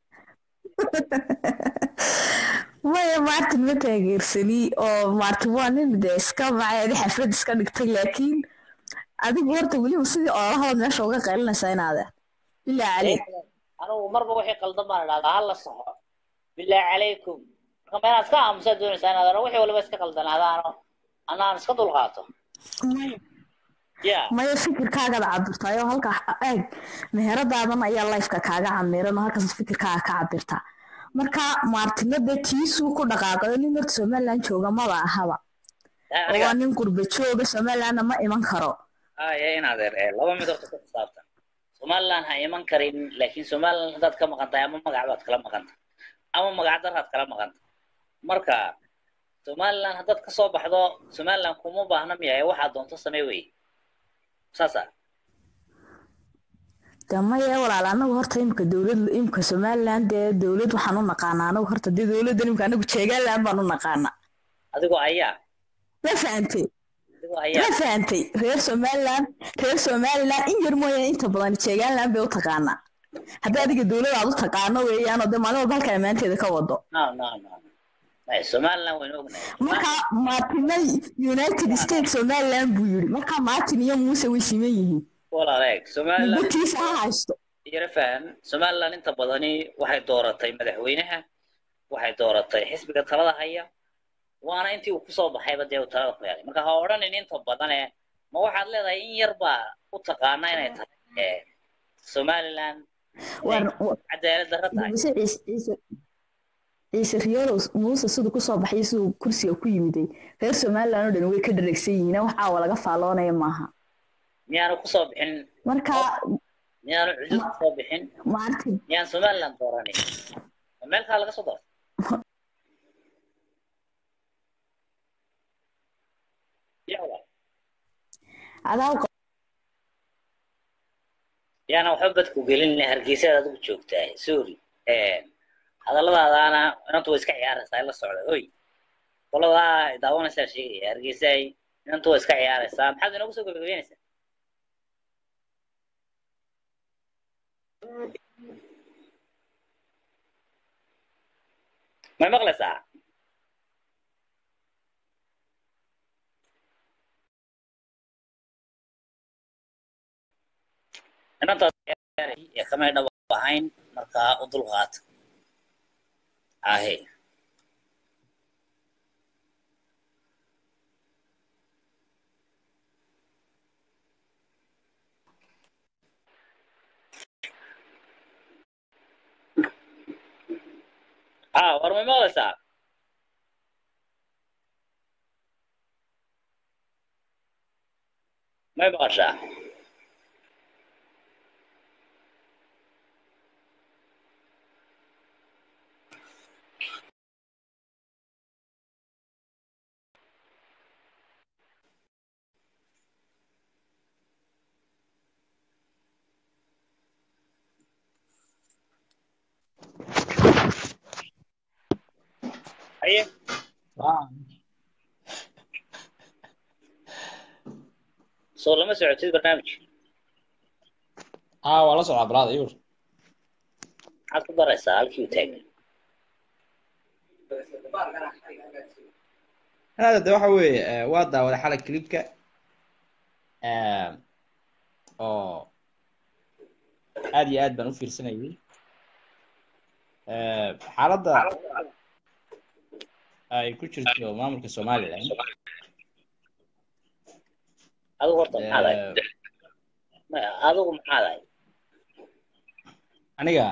maya martin ma taageersani oo martin waa nin dee iska macaadi xaflad iska dhigtay laakiin adigu horta weliba sidii oolahood meesha uga qaylinaysaa inaade bilaa caleyk anugu marba wixii qaldan baan idhahdaa hala saxo bilaa calaykum marka ma inaad iska aamusaa doonaysaa inaad wixii waliba iska qaldanaadaano anaan iska dulqaato ya maya fikirkaagada cabirtaayoo halka eeg meheradaadan ayaa lifeka kaaga camiran oo halkaas fikirkaaga ka cabirtaa marka maartino dee tiisuu ku dhaqaaqayo nin horta somaliland jooga maba ahaba oo waa nin gurba jooga somalilandna ma iman karo haya in adeer ee laba mid horta ku xisaabtan somaliland ha iman karin laakiin somaliland haddaad ka maqan tahay ama magac baad kala maqan tahay ama magac daraad kala maqan tahay marka somaliland haddaad kasoo baxdo somaliland kuma baahna miyahay waxaad doonto samee wey saasa de maya walaal anagu horta imika dowlad imika somaliland dee dowlad waxaan u naqaanaa anagu horta dee dowladdan imika anagu jeegaland baan u naqaanaa adigoo ayaa ma fahantay adigoo ma ayaa fahantay reer somaliland reer somaliland in yar mooyaane inta badan jeegaland bay u taqaanaa haddii adiga dowlad aad u taqaano weeyaanoo dee maalin walba halka ammaanteeda ka wado no no no Ay, somaliland waynu ognahay marka martina united states somaliland buu yiri marka martin iyo muuse way siman yihiin walaal eeg somaliland gutiisa ha haysto yara fahan somaliland inta badani waxay dooratay madaxweynaha waxay dooratay xisbiga talada haya waana intii uu kusoo baxayba dee uu talada ku helay marka ha odhanin inta badane ma waxaad leedahay in yar baa u taqaana inay tahay ee, somaliland War- wa- cadaalad darro tahay muuse ciise ciise ciise riyoolow muuse siduu kusoo baxay siduu kursiga ku yimiday reer somaliland oo dhan way ka dharegsan yihiin wax caawa laga faaloonaya maaha miyaanu kusoo bixin marka miyaanu cudud kusoo bixin martin miyaan somaliland dooranin ma meel kaa laga soo doortay Ya walaal. adaa u yaana waxba badku gelin hargeysaad adigu joogtaa sorry hadalladaadaana inantu way iska ciyaaraysaa in la socda hoy qoladaa daawanaysaa sheegaya hargeysay inantu way iska ciyaaraysaa maxaad inoogu soo gabagabeynaysaa may maqlaysaa inantaas ee kamay dhab ahayn markaa u dulqaata ahe ah war may maqlaysaa may maqashaa haye soo lama socotid barnaamijka aa waa la socdaa balaada yur maxaad ku daraysaa halkii u taagan hada de waxa weeye eh, waa daawaday xalay clipka oo aad iyo aad baan u fiirsanayay Eh, xaaladda ay ku jirto maamulka somaliland adigu horta maxaad ahayd eh, maya adigu maxaad ahayd aniga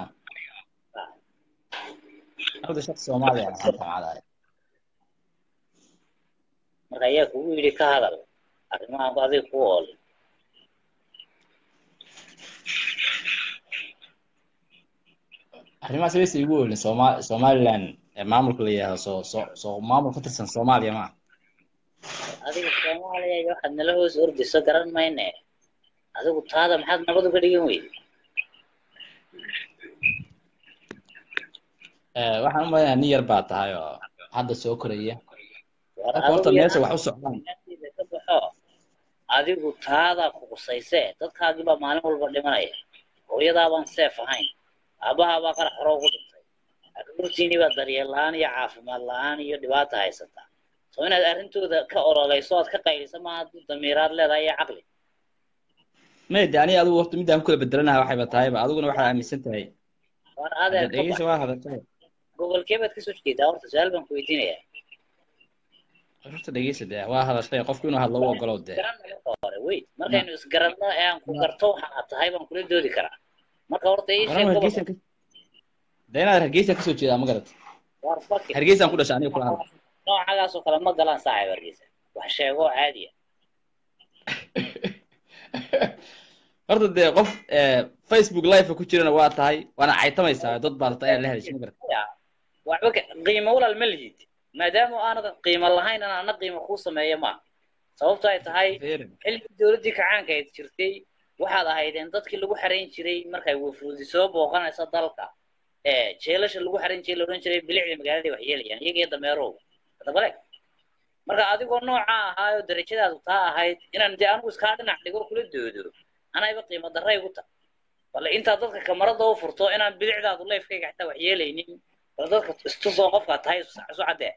aniga shaqsi soomaaliya aan maanta macadahay marka ayaa kugu yidhi ka hadal arrimahan adiga ku oolin arrimahaas wayse igu oolin Soma somaliland ee maamulka la yidhaahdo soo soo soo maamul ka tirsan soomaaliya ma adiga soomaaliya iyo waxaad nala hoos ordayso garan mayne adigu taada maxaad nabad uga dhigan weyde Eh, waxaan u maleynayaa nin yar baa tahay oo hadda soo koraya war marka horta adigu meesha yaraan wax u socdaan meeshiisa ka baxo adigu taadaa ku qusayse dadkaagii baa maalin walba dhimanaya hooyadaabaan seef ahayn aabbahaabaa qarax hore ugu dhintay carruurtiinii baa daryeel la-aan iyo caafimaad la-aan iyo dhibaata haysataa soo inaad arrintooda ka ololayso ood ka qayliso maaha hadduu damiiraad leedahay iyo caqli may de aniga adigu horta midaan ku kala bedelanaha waxayba tahayba adiguna waxaad aaminsan tahay war hadda adeer ka dhegeysa bax waa hadashay gobolkee baad kasoo jeedaa horta su-aal baan ku weydiinayaa horta dhegeysa dee waa hadashay qofku inuu hadlo u ogolow dee garanaya marka hore wait markaynu isgaranno ee aan ku garto waxa aad tahay baan kula doodi karaa marka horta ii sheeg waran gobol hargeysa ka dee inaad hargeysa kasoo jeedaa ma garat war faki hargeysaan ku dhashay aniga kula hadla noocagaas oo kale ma galaan saaxib hargeysa wax sheego oo caadi ah horta dee qof eh, facebook live ku jirana waa tahay waana caytamaysaa dad baa rabtaa inaad la hadashay ma garat Ya, waxba ka- qiimo walaal ma lihid maadaama aanad qiimo lahayn aan ana qiimo kuu sameeyo ma sababto ay tahay Feere. xilligii dowladdii kacaanka ayd jirtay waxaad ahaydeen dadkii lagu xarayn jiray markay wafuudi soo booqanaysa dalka ee jeelasha lagu xarayn jiray la odhan jiray bilicda magaaladii wax yeelayaan iyaga iyo dameerow dabale marka adigoo nooca ahaayoo darajadaadu taa ahayd inaan dee anigu iskaa dhinac dhigo kula doodo anayba qiimo darray igu tahay bale intaad dadka kamarada u furto inaan bilicdaadu leefkayga xitaa wax yeelaynin bal dadka istusoo qofkaa tahay isu isu caddee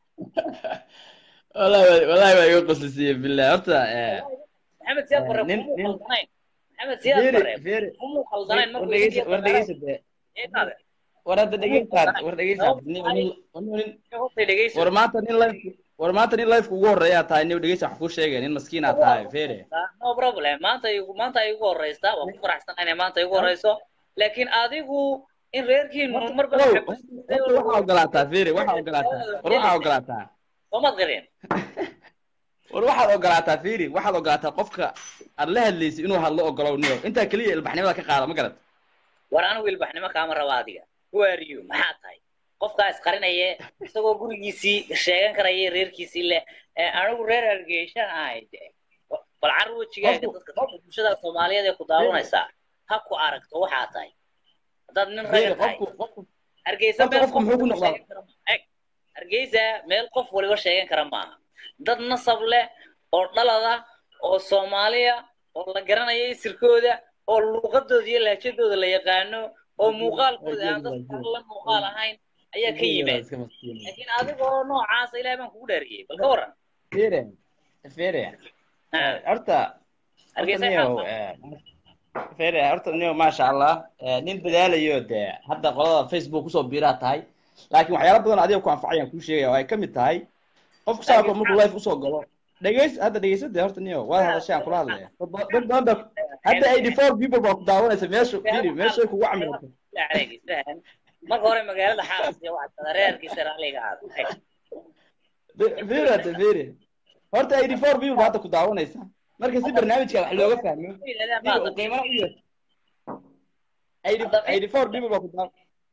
wallahi waa- wallahi waa iga qoslisiye billah horta eh, maxamed siyaad bare nin- kumuu nin- khaldanayn maxamed siyaad feere bare feere kumuu khaldanayn war markuu dhegeysa idiin war dhegeysa dee eedaade war hadda dhegeysaad war dhegeysaad nin nin nin hortay dhegeyso war maanta nin live war maanta nin live ugu horeeyaa tahay nin dhegeysa wax ku sheegay nin maskiinaa tahay feere no problem maanta igu maanta ay igu horeysaa waan ku faraxsan inay maanta igu horeyso laakiin adigu in reerkiinu marba Wow, horta waxaa ogolaataa feere waxaa ogolaataa war waxaa ogolaataa soomaad qareen war waxaad ogolaataa feere waxaad ogolaataa qofka aad la hadlaysa inuu hadlo ogolow niyo intaa keliya ilbaxnimada ka qaada ma garat war anigu ilbaxnimo kaama raba adiga who are you maxaa tahay qofkaa isqarinaye isagoo gurigiisii sheegan karaya reerkiisii le ee anigu reer hargeysaan ahay de bal car wejigaaga dadka bulshada soomaaliyeed ee ku daawanaysaa ha ku aragto waxaa tahay haddaad nin feere raga tahay qofku qofku hargeysa Horta meel qofku qof muxuu ku waliba noqdaa? sheegan kara ma- eg hargeysa meel qof waliba sheegan kara maaha dad nasab leh oo dhalada oo soomaaliya oo la garanayo isirkooda oo luuqadooda iyo lahjadooda la yaqaano oo muuqaalkooda aan dadka la muuqaal ahayn ayaa ka yimaad iska maskiin laakiin adigoo noocaasa ilahay baan kugu dhaariyey bal ka waran feere feere Ha, horta horta hargeysa niyow xaal feere horta niyow maasha allah eh, nin dadaalayo dee hadda qolada facebook kusoo biiraa tahay laakiin waxyaalo badan adiga ku anfacayaan kuu sheegaya oo ay ka mid tahay qofku saako markuu life usoo galo dhegeys hadda dhegeysa dee horta niyow waad hadashay aan kula hadlaya dad ba- dad badan baa hadda eighty four people baa ku daawanaysa meesha fiiri meeshay kugu camiratay عليك فاهم marka hore magaalada xaalas iyo waxaa reerkiisa raaliga aada fiiri hadda fiiri horta eighty four people baa hadda ku daawanaysa marka si barnaamijka wax looga fahmo fiiri oo qiimana u yeesho eighty eighty four people baa ku daaw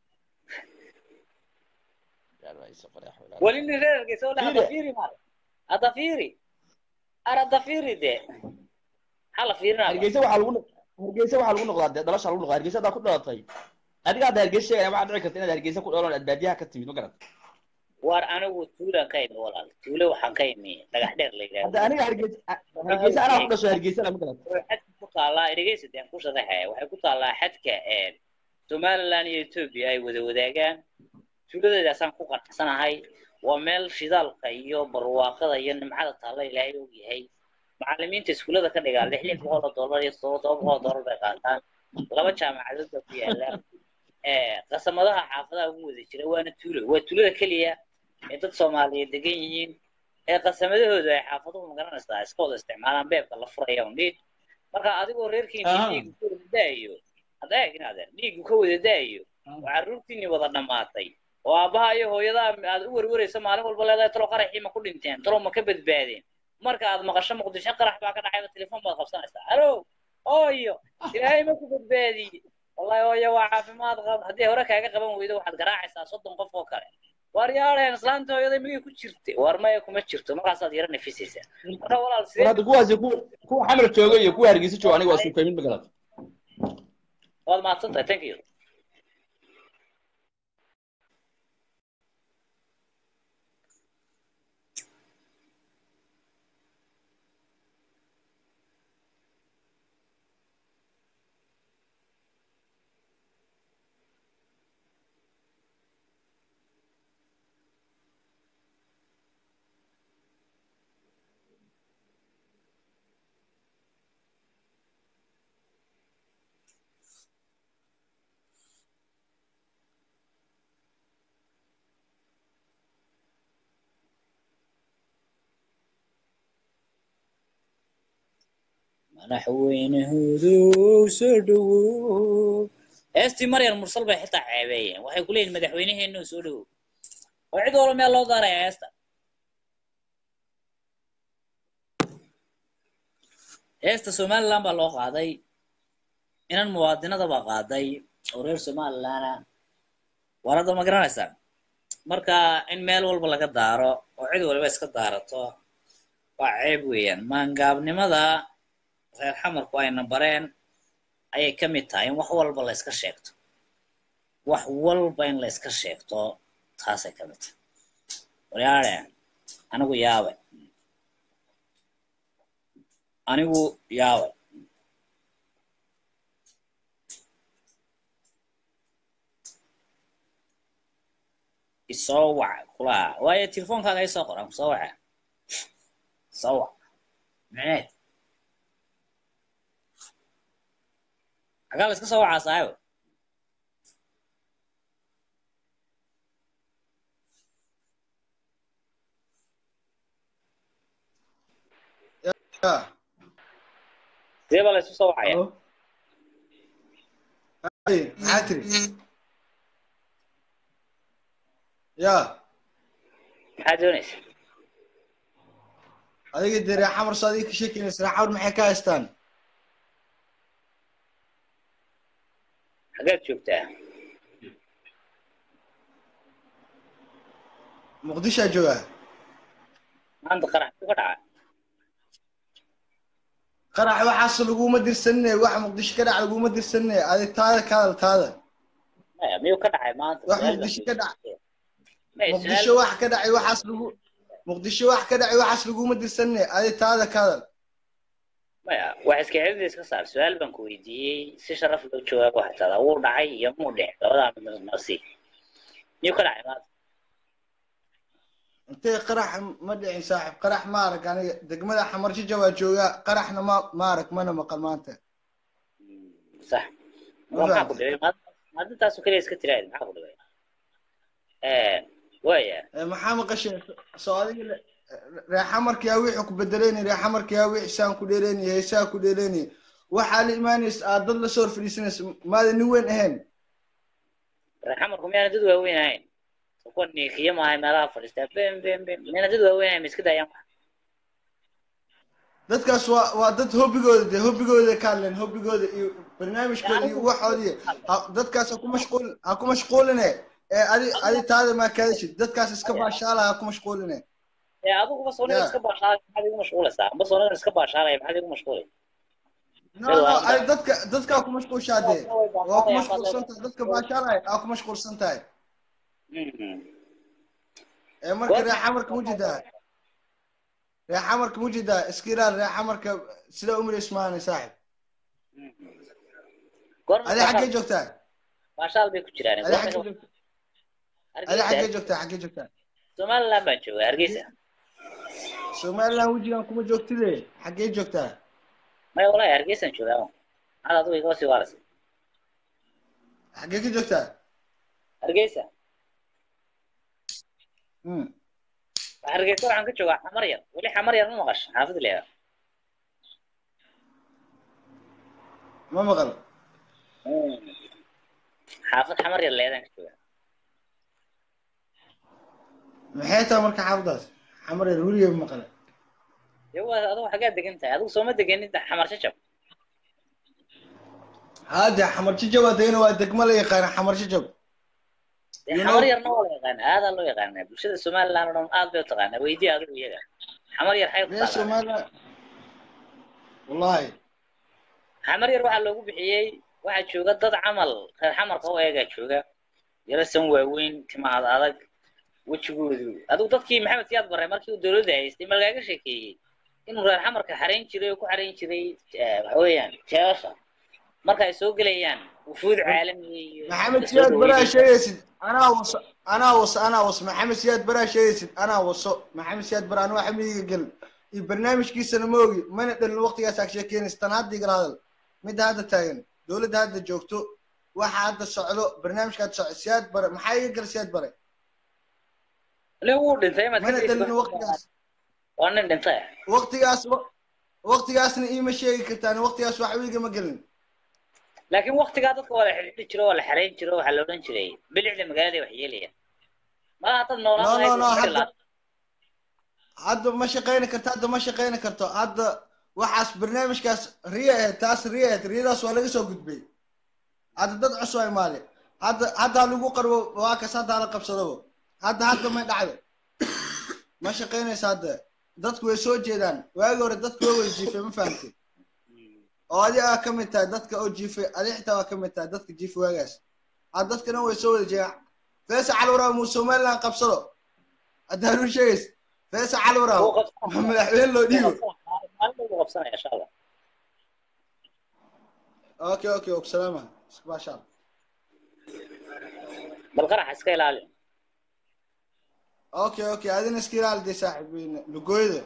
weli nin reerkiisa oo Fiiri. hadda fiiri maale hadda fiiri ar hadda fiiri dee maxaa la fiirinaa hargeysa waxaa lagu noq- hargeysa waxaa lagu noqdaa dee dhalasha lagu noqdaa hargeysa haddaa ku dhalatay adiga hadda hargeysa sheegaya waxaa dhici karta inaad hargeysa ku dhalan aad baadiyaha ka timid ma garat war anigu tuulaan ka imi walaal tuule waxaan ka imi dhagax dheer la hadda yidhahdo aniga hargeysa hargeysa anaa ku dhasho hargeysana ma garat waxay xadka ku taallaa dhegeysa deen ku sharaxaya waxay ku taallaa xadka ee somaliland iyo ethiopia ay wada wadaagaan tuuladeedaasaan ku qanacsanahay waa meel shidaalka iyo barwaaqada iyo nimcada taalla ilaahay og yahay macallimiinta iskuullada ka dhigaa lix lix boqol oo dollar iyo todoba todoba boqol oo dollar bay qaataan laba jaamacadood baa ku yaala ee qasamadaha xaafadaha ugu wada jira waana tuulo waa tuulada keliya ee dad soomaaliyeed degan yihiin ee qasamadahooda ay xaafaduhu magaranaysaa iska wada isticmaalaan beebka la furaya un dhiid marka adigoo reerkiini Aha. dhiigu ka wada daayo hadda eeg inaadeen dhiigu ka wada daayo oo carruurtiinii wada dhammaatay oo aabbaha iyo hooyada aad u werwerayso maalin walba leedahay talo qaraxii ma ku dhinteen talo ma ka badbaadeen marka aad maqasho muqdisho qarax baa ka dhacayba telefoon baad qabsanaysaa alo ooyo ilaahay ma ku badbaadiye wallahi ooyo waa caafimaad qab haddii hore kaaga qaban weydo waxaad garaacaysaa soddon qof oo kale waar yaadheen islaanta hooyada miyay ku jirtay waar maya kuma jirto markaasaad yara nafisaysaa marka walaal war sidee hadda kuwaasi ku kuwa xamar jooga iyo kuwa hargeysa jooga aniga waa isku fahmin ma garat waad mahadsan tahay thank you madaxweynahooduu soo dhowow heestii maryar mursal bay xitaa ceebeeyeen waxay ku leeyihin madaxweynaheenu soo dhowow oo cid walba meel loo daaraya heesta heesta somaliland baa loo qaaday inan muwaadinada baa qaaday oo reer somalilana war hadda ma garanaysaa marka in meel walba laga daaro oo cid waliba iska daarato waa ceeb weeyaan maangaabnimada reer xamarku ayna bareen ayay ka mid tahay in wax walba la iska sheegto wax walba in la iska sheegto taasay ka mid tahay waryaare anigu yaabe anigu yaabe isoo wac kulaha waayo telefoonkaaga isoo qoran kusoo waca soo wac micneed xagaa la iska soo wacaa saaxibo ya sidee baa la isu soo wacaya halo hay maxaa tiri ya maxaa doonaysa adiga dee reer xamar soo adiga ka sheekeynaysa reer xamar maxay ka haystaan xaggaad joogtaa muqdishaa joogaa maanta qarax ku ka dhaca qarax waxaas laguma dirsanine wax muqdisho ka dhac laguma dirsanine adi taada ka hadal taada maya miyuu ka dhacay maanta wax Su'aal baan muqdisho ka dhac Maya, muqdisho su'aal- wax ka dhacay waxaas lagu muqdisho wax ka dhacay waxaas laguma dirsanine adi taada ka hadal maya wax iska xidida iska saar su-aal baan ku weydiiyey si sharaf loo jawaabo xataa wuu dhacay iyo muu dhicin labadaa mid nasi miyuu ka dhacay maanta intee qarax ma dhicin saaxib qarax ma arag aniga degmada xamarjija waa joogaa qaraxna ma ma arag mana maqal maanta sax Ma waa maxaa ku fahamtay? dhibay maadintaasu keliya iska tiraahid maxaa ku dhibay waaya Eh, maxaa maqasheen soo adiga le- reer xamarkiyaa wixii ku bedelayni reer xamarkiyaa wixii saan ku dheelayni heesaa ku dheelayni waxaa la imaanaysa aad dad lasoo hor fadhiisanaysa maada nin weyn ahayn xamarku miyaana dad waaweyn ahayn kuwa niikiyo maahay meelaha fadhiistaa bem bem bem miyaana dad waaweyn ahayn ma iska daayaan wax dadkaas waa waa dad hobbigooda dee hobbigooda ka hadleen hobbigooda iyo barnaamijkooda iyo waxoodii ha- dadkaas ha ku mashquul ha ku mashquuline ee adi adi taada maa kaadashid dadkaas iska baashaala ha ku mashquuline ee adiguba soonigan Ya. iska baashaalay maxaad igu mashquulaysaa amba soonigan iska baashaalaya maxaad igu mashquulay no no ay dadka dadkaa ku mashquulshaa dee waa ku mashquulsan tahay dadka baashaalaya aa ku mashquulsan tahay ee marka reer xamarka mujidaa reer xamarka mujidaa iska ilaal reer xamarka sida umar ismaani saaxib adi xaggee joogtaa baashaal bay ku jiraan adi xaggee joogtaa adi xaggee joogtaa xaggee joogtaa somaliland baan joogaa hargeysa somaliland wejigan kuma joogtide xaggee joogtaa maya walahi hargeysaan joogaa maxaad adigu igoo sii waaraysa xaggee ka joogtaa hargeysa Hmm. hargeysa waxaan ka joogaa xamar yar weli xamar yar ma maqasho xaafid leeda ma maqal xaafid xamar yar leedaan ka joogaa maxay tahay marka xaafadaas xamar yar weligay ma maqale dee waa adigu xaggaa degan tahay adigu sooma degenid xamar shajab haade xamar jajab waa degana waa degmo la yaqaana xamar jajab dee You xamar know- yarna waa la yaqaana aadaa loo yaqaanaa bulshada somaliland oo dhan aad bay u taqaanaa weydii adigu iyaga xamar yar xay ku reer taqaanaa somaliland wallahi xamar yar waxaa loogu bixiyey waxaa jooga dad camal reer xamarka oo eegaa jooga yarasan waaweyn timaad adag wejigoodu adigu dadkii maxamed siyaad barre markii uu dowladda haystay ma lagaaga sheekeeyey inuu reer xamarka xarayn jiray oo ku xarayn jiray eh, waxa weeyaan jeesha marka ay soo gelayaan wufuud caalamiya iyo maxamed la soo siyaad baraa dhaweynaya. sheegaysid anaa waso anaa waso anaa waso maxamed siyaad baraa sheegaysid anaa waso maxamed siyaad bara anaa waxa midiga gelin iyo barnaamijkiisana ma ogi mana dhalin waqtigaas aa sheekeynaysa tan hadda igala hadal midda hadda taagan dowladda hadda joogto waxa hadda socdo barnaamijka hadda socdo siyaad bare maxaa iga gal siyaad bare nin wuu dhintay imaad ka mana tegeysid dhalin waqtigaas waa nin dhintay waqtigaas wa- waqtigaasna iima sheegi kartaan waqtigaas waxba igama gelin laakiin waktigaa dadka waa la xidhiidhi jiro waa la xerayn jiro waxaa la odhan jiray bilicda magaalada wax yeelaya malaha dad noolaan no no lahayd no waa hadda la- hadda ma shaqayni karto hadda ma shaqayni karto hadda waxaas barnaamijkaas riya ahayd taas riya ahayd riyadaas waa laga soo gudbay hadda dad cusub ay maali hadda hadda ha lagu qarbo waa kas hadda hala qabsadaba hadda hadda may dhacdo ma shaqaynaysa hadda dadku way soo jeedaan waagi hore dadku waa wada jiifay ma fahamtay oo adi aa ka mid tahay dadka oo jiifay adi xitaa waa ka mid tahay dadka jiifay waagaas hadda dadkana way soo wada jeedaan feesa calwaraab muu somaliland qabsado haddaa run sheegays feesa calwaraab wuu qabsanaya. madaxweyne loo dhiibo maalin buu qabsanaya insha allah اوكي اوكي وبسلامة ما شاء الله bal qaraxa iska ilaali اوكي اوكي هذه نسكير على دي صاحبين لقويده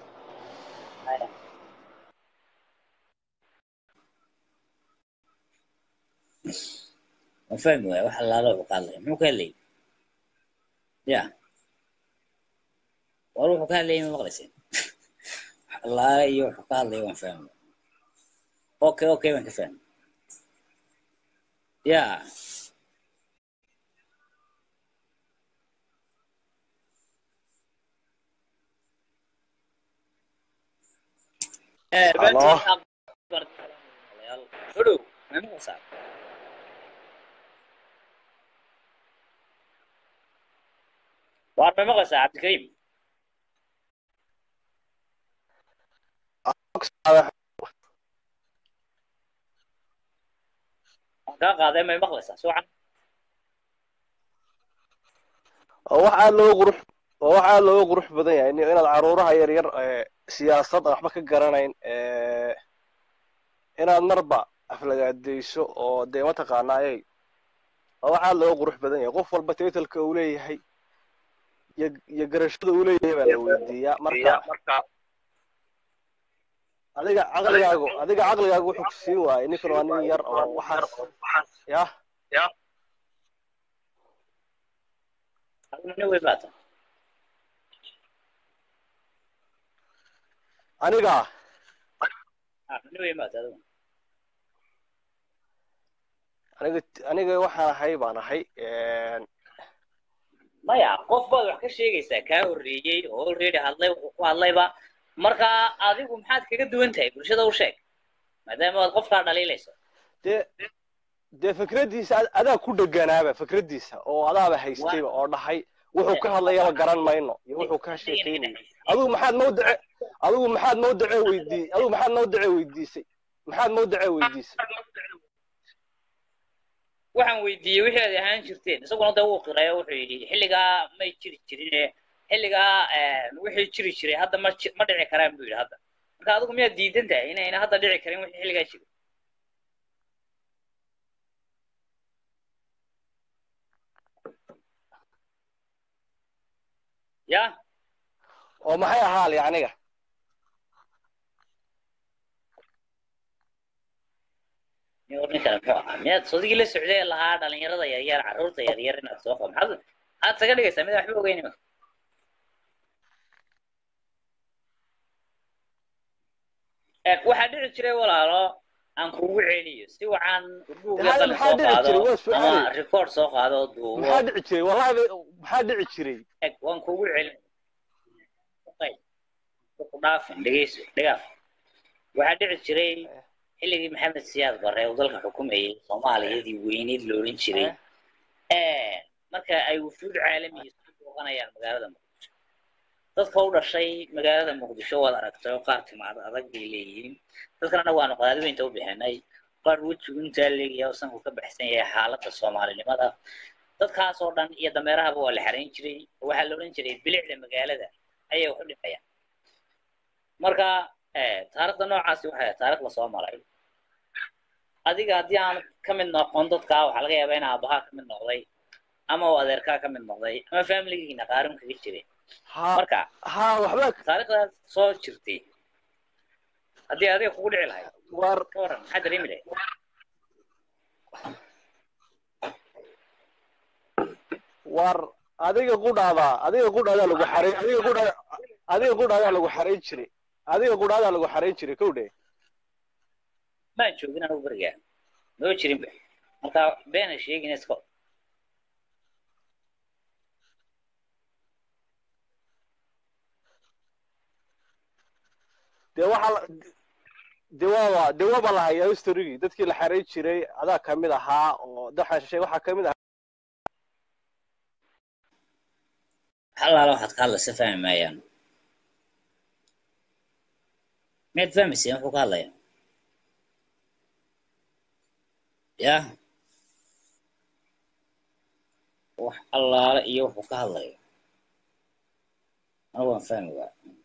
ma fahmi waaya wax allaala uu ka hadlaya muxuu ka hadlayay ya war wuxuu ka hadlayay ma maqlayseen wax allaala iyo wuxuu ka hadlaya waan fahmi waaya okay okay waan ka fahmi ya Eh, Hello. Hudhow, ma maqlaysaa? Waar ma maqlaysaa cabdikariim waan kaa qaaday may maqlaysaa si wacan oo wax aad looga qurux oo wax aad looga qurux badan yahay in- inaad caruuraha yaryar ee siyaasad aan waxba ka garanayn ee inaad marba aflagaadayso oo dee mataqaanaayey oo wax aad looga qurux badan yahay qof walba titalka uu leeyahay iyo iyo garashada uu leeyahay baa la weydiiyaa marka adiga caqligaagu adiga caqligaagu wuxuu ku siin waayay ninkan waa nin yar oo waxaas yah aduna nin wey baata aniga ah nin wey baata adigu aniga aniga waxaan ahay baan ahay maya qof baad wax ka sheegaysaa kaa horreeyey oo already hadlay wuxuu ku hadlayba marka adigu maxaad kaga duwan tahay bulshada u sheeg maadaama aad qofkaa dhaliilayso dee dee fikradiisa ad- adaa ku dheganaaba fikradiisa oo adaaba haystayba oo dhahay wuxuu ka hadlayaba garan mayno iyo wuxuu ka sheekeynaya adigu maxaad mawdace adigu maxaad mawdace weydii adigu maxaad mawdace weydiisay maxaad mawdace weydiisay waxaan weydiiyey wixii aad ahaan jirteen isaguna dee wuu qiray oo wuxuu yidhi xilligaa may jiri jirine xilligaa wixii jiri jiray hadda ma ji- ma dhici karaan buu yidhi hadda marka adigu miyaad diidan tahay inayna hadda dhici karin wixii xilligaa jiri ya oo maxay ahaali aniga nin war ninkana muxuu ahaa miyaad sodigii la socday ee lahaa dhalinyarada yaryar carruurta yaryar inaad soo qabo maxaad maxaad saga dhigaysaa mid waxba ogeyn imika Eh, waxaa dhici jiray walaalo aan kugu celiyo si wacan buugga Maxaa- qalin maxaa soo dhici qaado jiray? Waa su'aal. ama record soo qaado oo duubo maxaa dhici jiray wallahi ba- maxaa dhici jiray eg waan kugu celin Okay. ku dhaafin dhegeyso dhegaaf waxaa dhici jiray xilligii maxamed siyaad barre uu dalka xukumayay soomaaliyadii weyneyd la odhan jiray Eh, marka ay wufuud caalamiya soo booqanayaan magaalada muqdisho dadka u dhashay magaalada muqdisho waad aragtay oo qaar timaad adag bay leeyihiin dadkan annagu waanu qadaadiweynta u bixinay qaar wejigu intaa leegaya oo sanku ka baxsan yahay xaaladda soomaalinimada dadkaas oo dhan iyo dameerahaba waa la xarayn jiray oo waxaa la odhan jiray bilicda magaalada ayay wax u dhimayaan marka eh, taariikhda noocaasi waxay ahayd taariikh lasoo maray adiga haddii aan ka mid noqon dadka waxaa laga yaabaa in aabahaa ka mid noqday ama uu adeerkaa ka mid noqday ama familigiina qaarin kaga jiray marka ha waxba taariikhdaas soo jirtay haddii adiga kugu dhici lahayd war ka waran maxaa dareemi lahayd war adiga qudhaada adiga qudhaadaa lagu xaray adiga qudhaa adiga qudhaadaa lagu xarayn jiray adiga qudhaadaa lagu xarayn jiray kow dhe maan joogin anigu berigaa noo jirinba marka beena sheegin iska dee waxaa la- dee waaba dee waaba la hayaa historygii dadkii la xarayn jiray adaa kamid ahaa oo daxaan shishay waxaa kamid ahaa halaala waxaad ka hadlaysa fahmi maayaan miyaad fahmayseen wuxuu ka hadlaya ya wax allaale iyo wuxuu ka hadlayo anigu waan fahmi waa